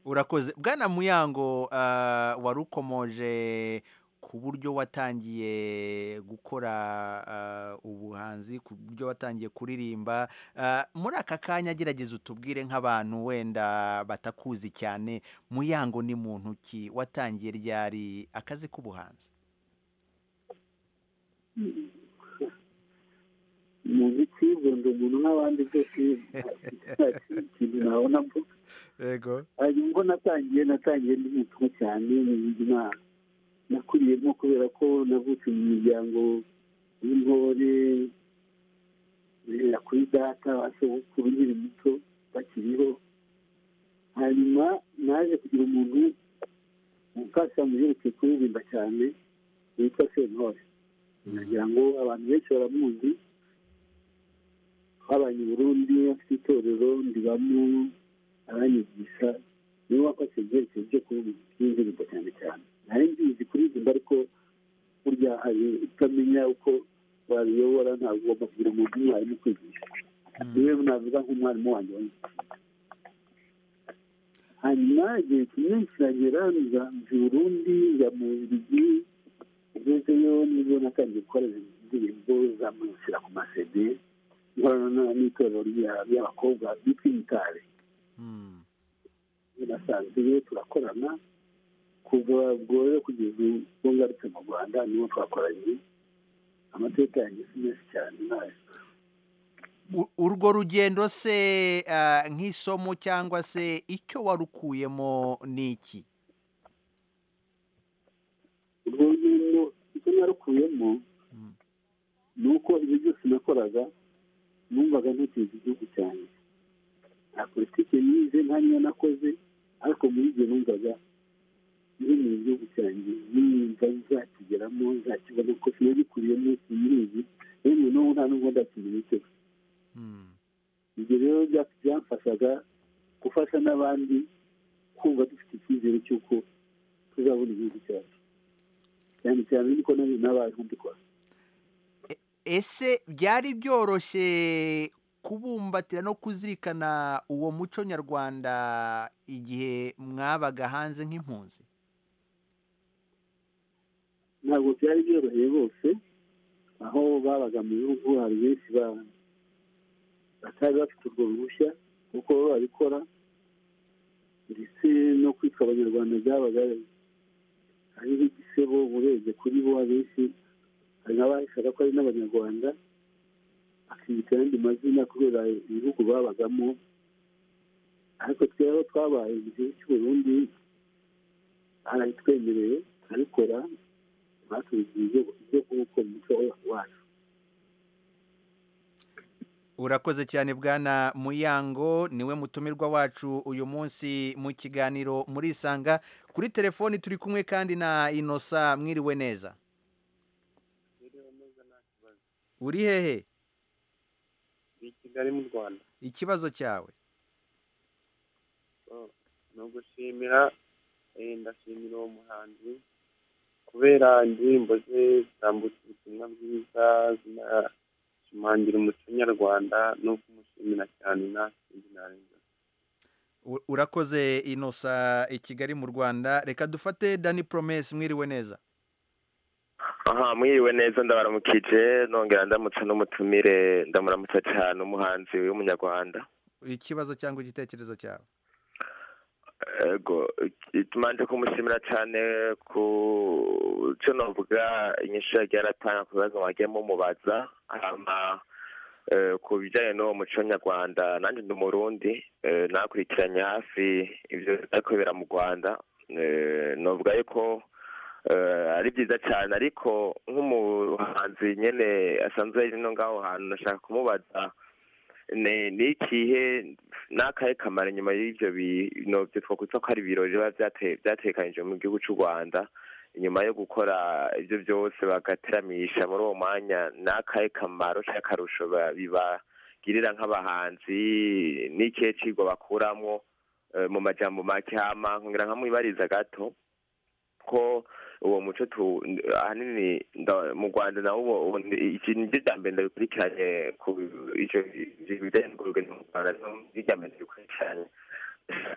urakoze bwana muyango ah, warukomoje ku buryo watangiye gukora ah, ubuhanzi ku buryo watangiye kuririmba Ah, muri aka kanya gerageza utubwire nk'abantu wenda batakuzi cyane muyango ni muntu ki watangiye ryari akazi k'ubuhanzi umuziki ubundi umuntu nk'abandi byose nta kindi kintu nabona mvuga yego hanyuma ubwo natangiye natangiye ndi muto cyane ni ubuzima nakuriyemo kubera ko navutse mu miryango y'intore guhera kuri data ba sogokuru nkiri muto bakiriho hanyuma naje kugira umuntu umfasha mu byerekeye kuririmba cyane witwa sentore nagira ngo abantu benshi baramuzi twabanye i burundi afite itorero ndibamo abanyigisha niwe wafashe ibyerekezo byo kuvuga by'indirimbo cyane cyane nari mbizi kuririmba ariko burya hari utamenya uko wabiyobora ntabwo ugomba kugira umuntu umwarimu kwigisha niwe navuga nk'umwarimu wanjye wanyuma hanyuma igihe kimwe kiragera nza mu burundi njya mu birigi ugezeyo nibwo natangiye gukora indirimbo zamunsira ku masede nkorana n'itorero rya- ry'abakobwa bitwa imitari nasanze rero turakorana kuva ubwo rero kugeza ubwo ngarutse mu rwanda niwo twakoranye amateka yanjye si menshi cyane nayo U- urwo rugendo se ah, nk'isomo cyangwa se icyo warukuyemo ni iki urwo rugendo icyo narukuyemo ni uko ibyo byose nakoraga numvaga ntekereza igihugu cyanjye nta politiki nize nta niyo nakoze ariko muri ibyo numvaga biri mu gihugu cyanjye nimba nzakigeramo nzakibona ko kiba gikuriyemo sinyizi yewe n'ubu nta nubwo ndakimenya icyo ibyo rero bya- byamfashaga gufasha n'abandi kumva dufite icyizere cy'uko tuzabona igihugu cyacu cyane cyane niko nanjye nabayeho mbikora ese byari byoroshye kubumbatira no kuzirikana uwo muco nyarwanda igihe mwabaga hanze nk'impunzi ntabwo byari byoroheye bose aho babaga mu bihugu hari benshi ba- batari bafite urwo ruhushya kuko bo babikora ndetse no kwitwa abanyarwanda byabaga ari nk'igisebo urebye kuri bo abenshi hari n'abaheshaga ko ari n'abanyarwanda akiyita ayandi mazina kubera ibihugu babagamo ariko twebwe twabaye mu gihugu cy'u Burundi arabitwemereye arabikora batubwiye ibyo kuko umuco wacu urakoze cyane bwana muyango niwe mutumirwa wacu uyu munsi mu kiganiro murisanga kuri telefoni turi kumwe kandi na inosa mwiriwe neza uri hehe i kigali mu rwanda ikibazo cyawe So, ni ugushimira eh, ndashimira uwo muhanzi kubera indirimbo ze zitambutsa ubutumwa bwiza zinashimangira umuco nyarwanda no kumushimira cyane nakindi narenza U- urakoze inosa i kigali mu rwanda reka dufate dani promesi mwiriwe neza aha mwiriwe neza ndabaramukije nongera ndamutse n'umutumire ndamuramutsa cyane umuhanzi w'umunyarwanda ikibazo cyangwa igitekerezo cyawe ego tumanje kumushimira cyane ku cyo navuga inyinshi yagiye aratanga ku bibazo wagiye mumubaza hama eh, ku bijyanye n'uwo muco nyarwanda nanjye ndi umurundi eh, nakurikiranye hafi ibyo ariko bibera mu rwanda Eh, novuga yuko eh, ari byiza cyane ariko nk'umuhanzi nyine asanzwe ari no ngaho hantu nashaka kumubaza ni ni ikihe n'akahe kamaro nyuma y'ibyo bintu byo twakwitwa ko ari ibirori biba byate- byatekanijwe mu gihugu cy'u rwanda nyuma yo gukora ibyo byose bagateramisha muri uwo mwanya n'akahe kamaro cyangwa akarusho ba- bibagirira nk'abahanzi n'ikihe kigwa bakuramo eh, mu majambo make hama ngira nkamwibariza gato ko uwo muco tu ahanini nda- mu rwanda nawo ubu- ubu ni- iki niryo rya mbere ndabikurikiranye ku icyo bijyanye n'urugendo mu rwanda niryo rya mbere ndabikurikiranye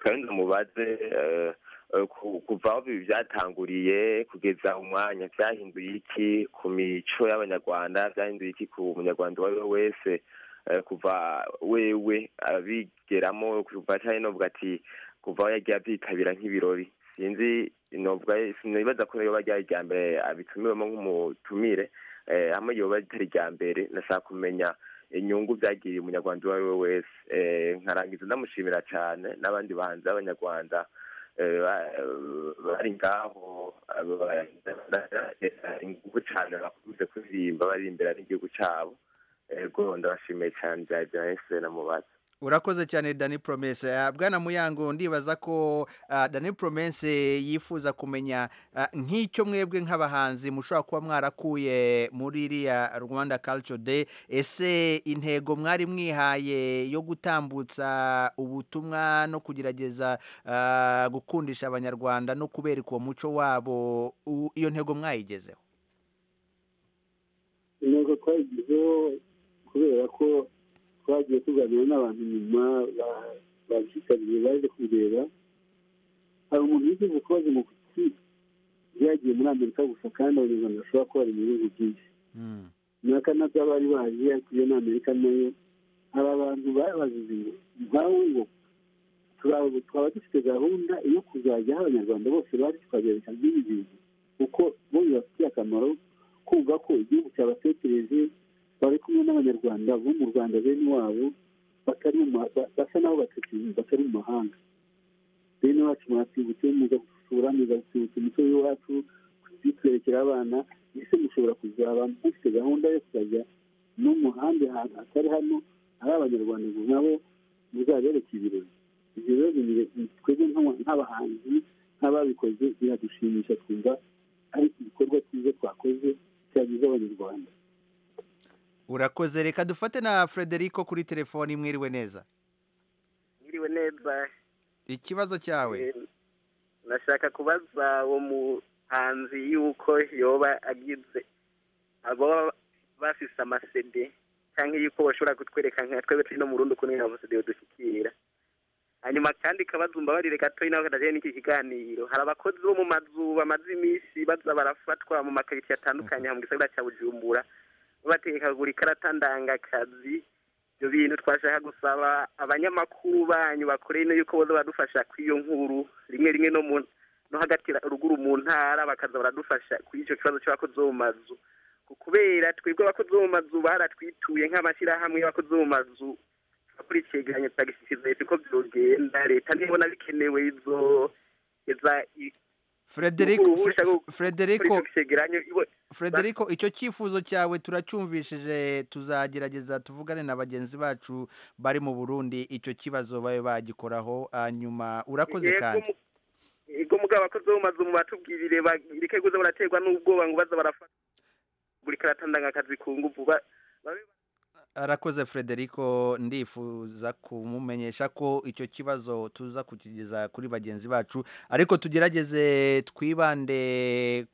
kandi mubaze eh, eh, ku- kuva aho ibi byatanguriye kugeza umwanya byahinduye iki ku mico y'abanyarwanda byahinduye iki ku munyarwanda uwo ari we wese eh, kuva wewe abigeramo kuva cyane novuga ati kuva aho yagiye abyitabira nk'ibirori sinzi novuga sinibaza ko yoba ryari irya mbere abitumiwemo nk'umutumire eh, hamwe yoba ritari irya mbere ndashaka kumenya inyungu byagiriye umunyarwanda uwo ari we wese Eh, nkarangiza ndamushimira cyane n'abandi bahanzi b'abanyarwanda eh, ba- eh, bari ngaho abo ba- baratera ingufu cyane bakunze kuririmba baririmbira n'igihugu cyabo ego ndabashimiye cyane byari byahise namubaza urakoze cyane dani promesi Ah, bwana muyango ndibaza ko ah, dani promesi yifuza kumenya ah, nk'icyo mwebwe nk'abahanzi mushobora kuba mwarakuye muri iriya rwanda culture day ese intego mwari mwihaye yo gutambutsa ubutumwa no kugerageza ah, gukundisha abanyarwanda no kubereka uwo muco wabo u- iyo ntego mwayigezeho intego twayigizeho kubera ko twagiye tuganira n'abantu nyuma ba- babyitabiriye baje kubireba hari umuntu wigize ikibazo mu kuki yagiye muri amerika gusa kandi abanyarwanda bashobora kuba bari mu bihugu byinshi na kanada bari baje ariko iyo ni amerika nayo hari abantu babazize ngo nkawe ngo turaba- twaba dufite gahunda yo kuzajya aho abanyarwanda bose bari tukabereka nk'ibi bintu kuko bo bibafitiye akamaro kumva ko igihugu cyabatekereje bari kumwe n'abanyarwanda bo mu rwanda bene wabo batari mu ma- ba- basa n'aho batekereje batari mu mahanga bene wacu mwatwibutse muza gusura muza gusibutsa umuco w'iwacu kuzitwerekera abana ese mushobora kuzaba mufite gahunda yo kuzajya no mu handi hantu hatari hano ari abanyarwanda ngo nabo muzabereke ibirori ibyo rero ni- ni twebwe nk'aba- nk'abahanzi nk'ababikoze biradushimisha twumva ari ibikorwa byiza twakoze byagize abanyarwanda urakoze reka dufate na frederico kuri telefoni mwiriwe neza mwiriwe neza ikibazo cyawe nashaka kubaza uwo muhanzi yuko yoba agize abo bafise amasede cyangwa yuko bashobora kutwereka nka twebwe turi no mu rundi ukuntu amasede dushyikira hanyuma kandi kabazumba barire gatoya nawe kadaje n'iki kiganiro hari abakozi bo mu mazu bamaze iminsi baza barafatwa mu makaritsiye atandukanye mu gisagara cya bujumbura babategeka kugura ikarata ndangakazi ibyo bintu twashaka gusaba abanyamakuru banyu bakoreye ino yuko boza badufasha ku iyo nkuru rimwe rimwe no mu no hagati ruguru mu ntara bakaza baradufasha kuri icyo kibazo cy'abakozi bo mu mazu kubera twebwe abakozi bo mu mazu baratwituye nk'amashyirahamwe y'abakozi bo mu mazu akurikiranye tagisikiza leta uko byogenda leta nibona bikenewe izo iza frederico Ubu ushaka Fre- frederico kuri icyo cegeranyo ibo- frederico icyo cyifuzo cyawe turacyumvishije tuzagerageza tuvugane na bagenzi bacu bari mu burundi icyo kibazo babe bagikoraho hanyuma urakoze Yego, kandi yego mugabo abakozi bo mu mazu mubatubwirire bareke kuza baraterwa n'ubwoba ngo baza barafata buri karata ndangakazi ku nguvu ba- babe arakoze frederico ndifuza kumumenyesha ko icyo kibazo tuza kukigeza kuri bagenzi bacu ariko tugerageze twibande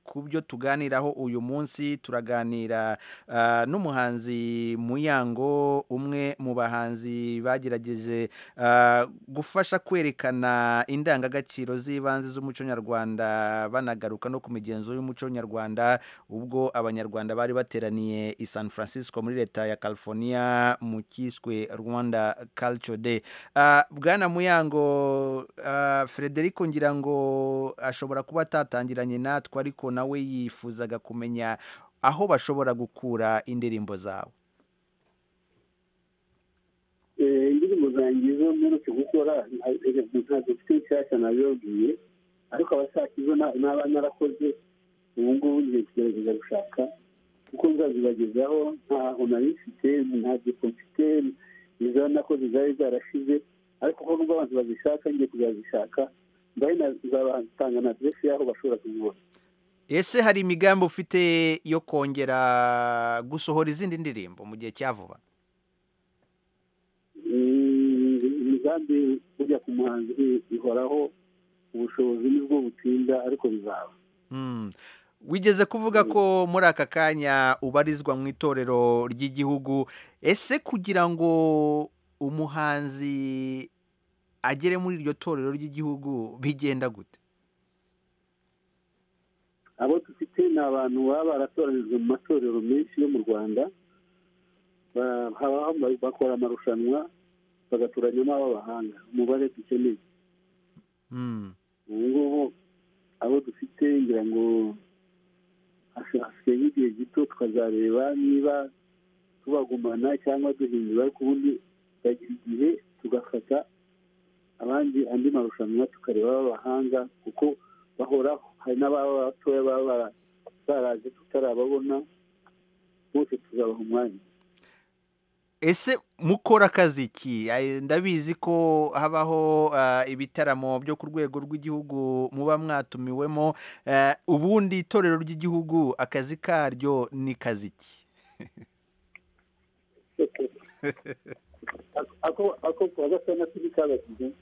ku byo tuganiraho uyu munsi turaganira ah, n'umuhanzi muyango umwe mu bahanzi bagerageje ah, gufasha kwerekana indangagaciro z'ibanze z'umuco nyarwanda banagaruka no ku migenzo y'umuco nyarwanda ubwo abanyarwanda bari bateraniye i san francisco muri leta ya california mu cyiswe rwanda culture day Ah, bwana muyango ah, frederico ngira ngo ashobora kuba atatangiranye natwe ariko nawe yifuzaga kumenya aho bashobora gukura indirimbo zawe Eh, indirimbo zanjye zo mperutse gukora ntabwo mfite nshyashya nabibabwiye ariko abashaka izo na- naba narakoze ubu ngubu ngiye kugerageza gushaka kuko nzazibagezaho ntaho nari mfite nta gifo mfite izo nakoze zari zarashize ariko ko nubwo abantu bazishaka ngiye kuzazishaka mbaye na- nzabatanga na adresi y'aho bashobora kuzibona ese hari imigambi ufite yo kongera gusohora izindi ndirimbo mu gihe cya vuba Mm, imigambi burya ku muhanzi i- ihoraho ubushobozi nibwo butinda ariko bizaba Mm. wigeze kuvuga ko muri aka kanya ubarizwa mu itorero ry'igihugu ese kugira ngo umuhanzi agere muri iryo torero ry'igihugu bigenda gute abo dufite ni abantu baba baratoranijwe mu matorero menshi yo mu rwanda Ba- habaho ama- bakora amarushanwa bagatoranyamo ab'abahanga umubare dukeneye Mm. ubu ngubu abo dufite ngira ngo hasi- hasigaye nk'igihe gito tukazareba niba tubagumana cyangwa duhindura ariko ubundi bagira igihe tugafata abandi andi marushanwa tukareba ab'abahanga kuko bahoraho hari n'ababa batoya baba bara- baraje tutarababona bose tuzabaha umwanya ese mukora akazi ki Ay, ndabizi ko habaho ah, ibitaramo byo ku rwego rw'igihugu muba mwatumiwemo Eh, ubundi itorero ry'igihugu akazi karyo ni kazi ki ako ako kuwa gatanu turi kabashyize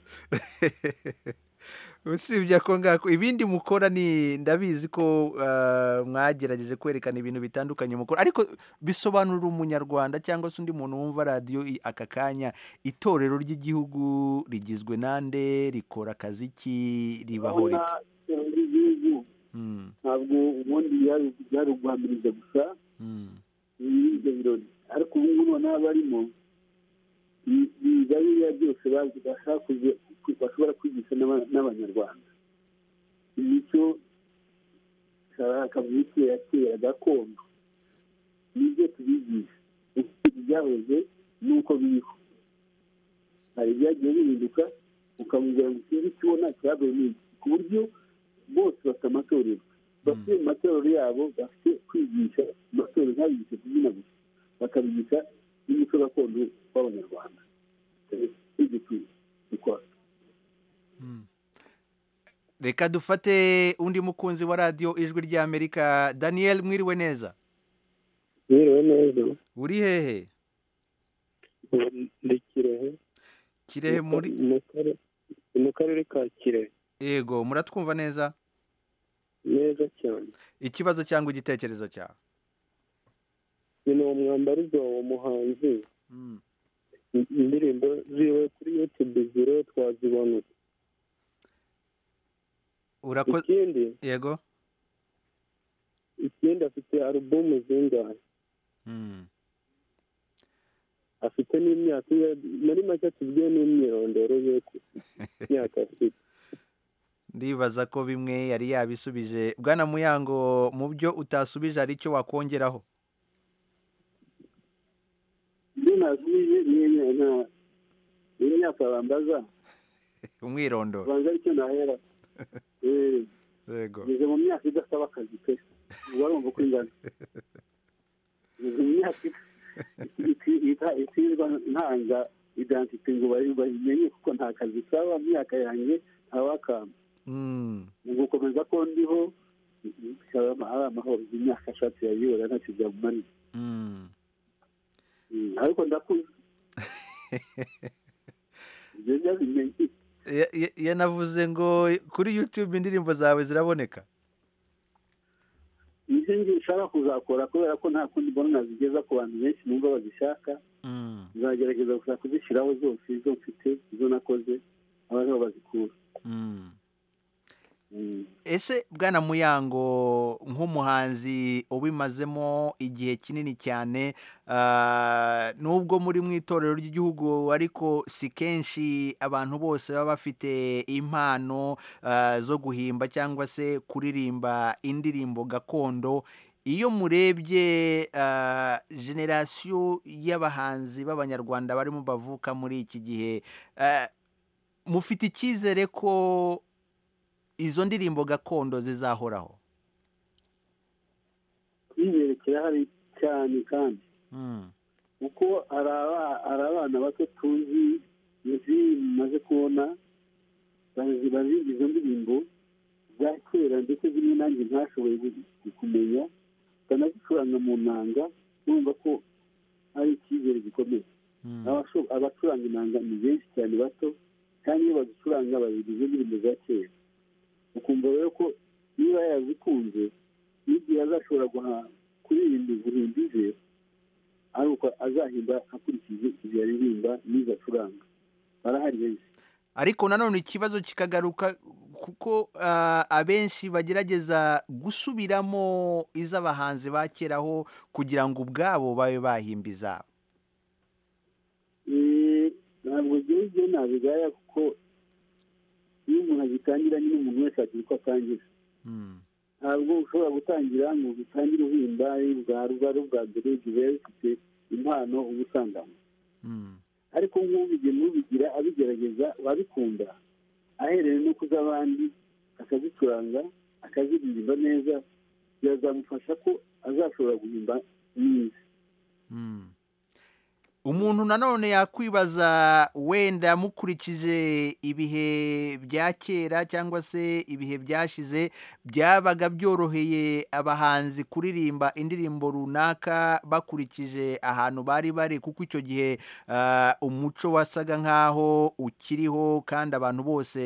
usibye ako ngako ibindi mukora ni ndabizi ko ah, mwagerageje kwerekana ibintu bitandukanye mukora ariko bisobanurira umunyarwanda cyangwa se undi muntu wumva radiyo i- aka kanya itorero ry'igihugu rigizwe nande rikora akazi ki ribaho urabona riti iterambere ry'igihugu Mm, ntabwo ubundi byari- byari uguhamiriza gusa mm, muri ibyo birori ariko ubu ngubu noneho abarimo bi- biga biriya byose bazi bashaka kuzi- ku- bashobora kwigisha n'aba- n'abanyarwanda imico akavunika ya kera gakondo nibyo tubigisha uko byahoze n'uko biriho hari ibyagiye bihinduka ukamubwira ngo sinzi icyo ubona cyabaye ni iki ku buryo bose bafite amatorero bafite mu matorero yabo bafite kwigisha amatorero ntabigisha kubyina gusa bakabigisha n'umuco gakondo w'abanyarwanda ibyo tu- dukora reka dufate undi mukunzi wa radiyo ijwi ry'amerika daniel mwiriwe neza mwiriwe neza uri hehe ndi kirehe kirehe muri mu kare- mu karere ka kirehe yego muratwumva neza neza cyane ikibazo cyangwa igitekerezo cyawe ni uwo mwambarizo uwo muhanzi in- indirimbo ziwe kuri yutube ziriwe twazibona urakoze ikindi yego ikindi afite alubumu zingahe Mm. afite n'imyaka ingana- muri make tubwiye n'imyirondoro ye ku myaka afite ndibaza ko bimwe yari yabisubije bwana muyango mu byo utasubije hari icyo wakongeraho ibyo nasubije ni nta- ni imyaka bambaza umwirondoro ubanza aricyo nahera Eh, yego ngeze mu myaka idasaba akazi pe uba urumva uko ingana ngeze mu myaka iti- ita- itirirwa ntanga identite ngo bari- bayimenye kuko nta kazi isaba imyaka yanjye ntawakamba Mm. ni ugukomeza ko ndiho ikaba ari amahoro imyaka ashatse yayibura ntakijya mu mani Mm. Mm, ariko ndakuze ibyo byabimenye Ya- ya- yanavuze ngo kuri youtube indirimbo zawe ziraboneka nibyo nshaka kuzakora kubera ko nta kundi mbona nazigeza ku bantu benshi numva bazishaka Mm. nzagerageza gusa kuzishyiraho zose izo mfite izo nakoze abantu bazikura Mm. ese bwana muyango nk'umuhanzi ubimazemo igihe kinini cyane ah, nubwo muri mu itorero ry'igihugu ariko si kenshi abantu bose baba bafite impano ah, zo guhimba cyangwa se kuririmba indirimbo gakondo iyo murebye ah, generasiyo y'abahanzi b'abanyarwanda barimo bavuka muri iki gihe ah, mufite icyizere ko izo ndirimbo gakondo zizahoraho kwiyere kirahari cyane kandi Mm. kuko hari aba- hari abana bato tuzi izi maze kubona bazi- bazi izo ndirimbo zakwera ndetse zimwe nanjye ntashoboye gu- kumenya banazicuranga mu nanga numva ko ari icyizere gikomeye Abasho- abacuranga inanga ni benshi cyane bato kandi iyo bazicuranga babiri izo ndirimbo za kera ukumva rero ko niba yazikunze n'igihe azashobora guha- kuririmba guhimba ize ari uko azahimba akurikije ibyo yaririmba n'izo acuranga barahari benshi ariko nanone ikibazo kikagaruka kuko ah, abenshi bagerageza gusubiramo iz'abahanzi ba keraho kugira ngo ubwabo babe bahimba izabo Eh, ntabwo ibyo ngibyo nabigaya kuko iyo umuntu agitangira nyine umuntu wese agira uko atangira ntabwo ushobora gutangira ngo utangire uhimba bwa rwa bwa mbere igihe ufite impano uba usanganywe ariko nk'ubigira n'ubigira abigerageza abikunda ahereye no ku z'abandi akazicuranga akaziririmba neza birazamufasha ko azashobora guhimba neza umuntu nanone yakwibaza wenda mukurikije ibihe bya kera cyangwa se ibihe byashize byabaga byoroheye abahanzi kuririmba indirimbo runaka bakurikije ahantu bari bari kuko icyo gihe ah, umuco wasaga nk'aho ukiriho kandi abantu bose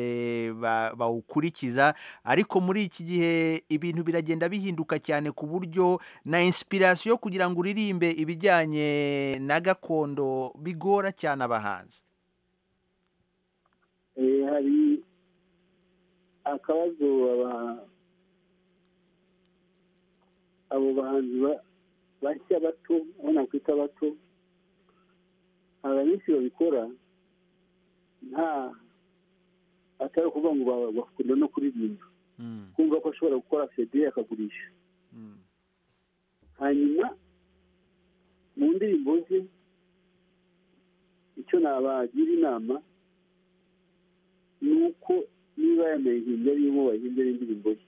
ba- bawukurikiza ariko muri iki gihe ibintu biragenda bihinduka cyane ku buryo na inspiration yo kugira ngo uririmbe ibijyanye na gakondo bigora cyane abahanzi Eh, hari akabazo aba- abo bahanzi ba- bashya bato abo nakwita bato hari abenshi babikora nta atari ukuvuga ngo ba- bakunda no kuririmba kumva ko ashobora gukora cd akagurisha hanyuma mu ndirimbo ze icyo nabagira inama ni uko niba yanayihimbye arimo wayihimbye ari indirimbo ye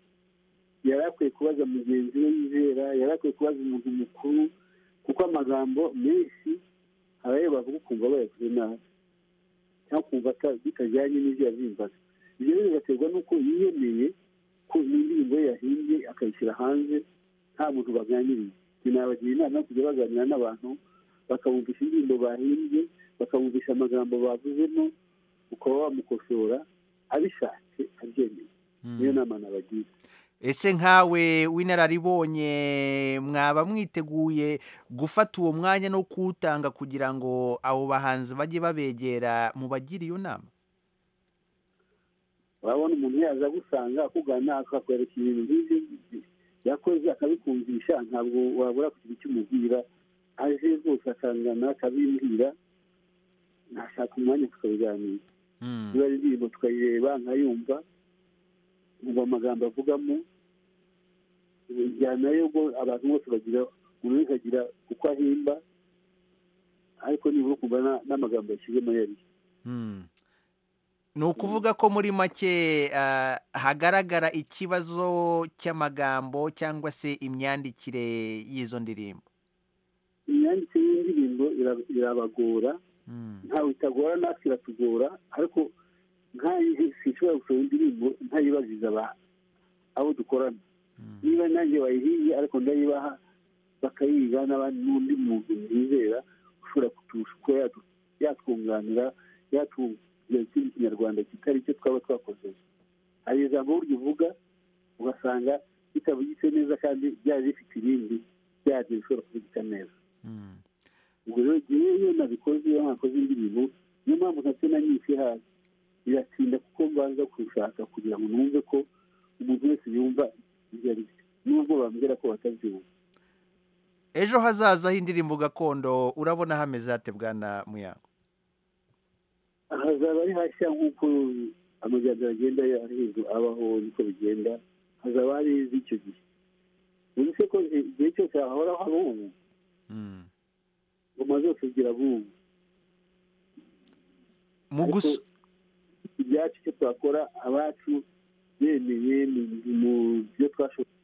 yari akwiye kubaza mugenzi we yizera yari akwiye kubaza umuntu mukuru kuko amagambo menshi hari ayo bavuga ukumva bayavuze nabi cyangwa ukumva ata- bitajyanye n'ibyo yazimbaga ibyo rero bigaterwa n'uko yiyemeye ko indirimbo ye yahimbye akayishyira hanze nta muntu baganiriye binabagira inama yo kujya baganira n'abantu bakabumvisha indirimbo bahimbye bakabumvisha amagambo bavuzemo ukaba wamukosora abishatse abyemeye niyo nama nabagira ese nkawe w'inararibonye mwaba mwiteguye gufata uwo mwanya no kuwutanga kugira ngo abo bahanzi bajye babegera mubagire iyo nama urabona umuntu yaza agusanga akugana akakwereka ibintu nk'ibyo yakoze akabikumvisha ntabwo wabura kugira icyo umubwira aje rwose akangana akabimbwira ntashaka umwanya wo kukabiganira niba ari indirimbo tukayireba nkayumva umva amagambo avugamo njyana yo ubwo abantu bose bagira buri wese agira uko ahimba ariko nibura ukumva na- n'amagambo yashyizemo yari ni ukuvuga ko muri make ah, hagaragara ikibazo cy'amagambo cyangwa se imyandikire y'izo ndirimbo imyandikire y'indirimbo ira- irabagora ntawe itagora natwe iratugora ariko nk'ayihe sinshobora gusohora indirimbo ntayibaziza aba- abo dukorana niba nanjye wayihiye ariko ndayibaha bakayiga n'abandi n'undi muntu nizera ushobora kuturusha uko yatu- yatwunganira yatubwira ikindi kinyarwanda kitari icyo twaba twakoze hari ijambo burya uvuga ugasanga bitabugitse neza kandi byari bifite irindi byaryo bishobora kubugika neza ubwo rero ngewe nabikoze iyo nakoze indirimbo niyo mpamvu ntacyo nanyise hasi biratinda kuko mbanza kubishaka kugira ngo numve ko umuntu wese yumva ibyo ari byo nubwo bambwira ko batabyumva ejo hazaza h'indirimbo gakondo urabona hameze hate bwana muyango hazaba ari hashya nk'uko amajyambere agenda yahindu abaho niko bigenda hazaba hari iz'icyo gihe ubuze ko igihe cyose hahoraho abumva ngoma zose zigira abumva mu gusa ibyacu icyo twakora abacu bemeye mu- mu byo twashoboye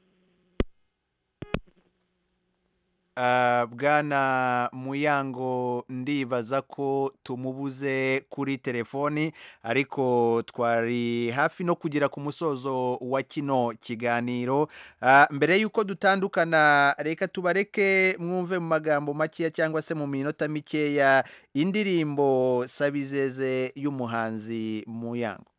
Ah, bwana muyango ndibaza ko tumubuze kuri telefoni ariko twari hafi no kugera ku musozo wa kino kiganiro Ah, mbere y'uko dutandukana reka tubareke mwumve mu magambo makeya cyangwa se mu minota mikeya indirimbo sabizeze y'umuhanzi muyango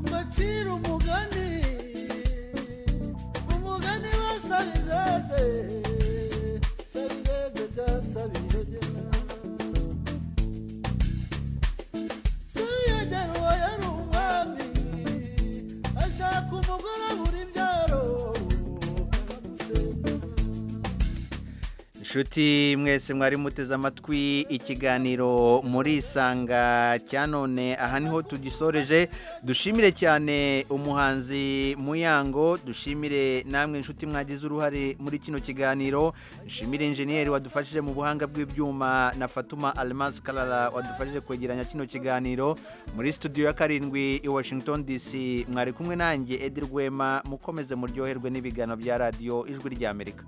mbacira umugani umugani wa sabizeze sabizeze bya sabiyogera sabiyogera uwo yari umwami ashaka umugore abura ibyaro baramusenda inshuti mwese mwari muteze amatwi ikiganiro murisanga cya none aha niho tugisoreje dushimire cyane umuhanzi muyango dushimire namwe inshuti mwagize uruhare muri kino kiganiro dushimire injeniyeri wadufashije mu buhanga bw'ibyuma na fatuma almas karara wadufashije kwegeranya kino kiganiro muri studio ya karindwi i washington dc mwari kumwe nanjye edi rwema mukomeze muryoherwe n'ibiganiro bya radiyo ijwi ry'amerika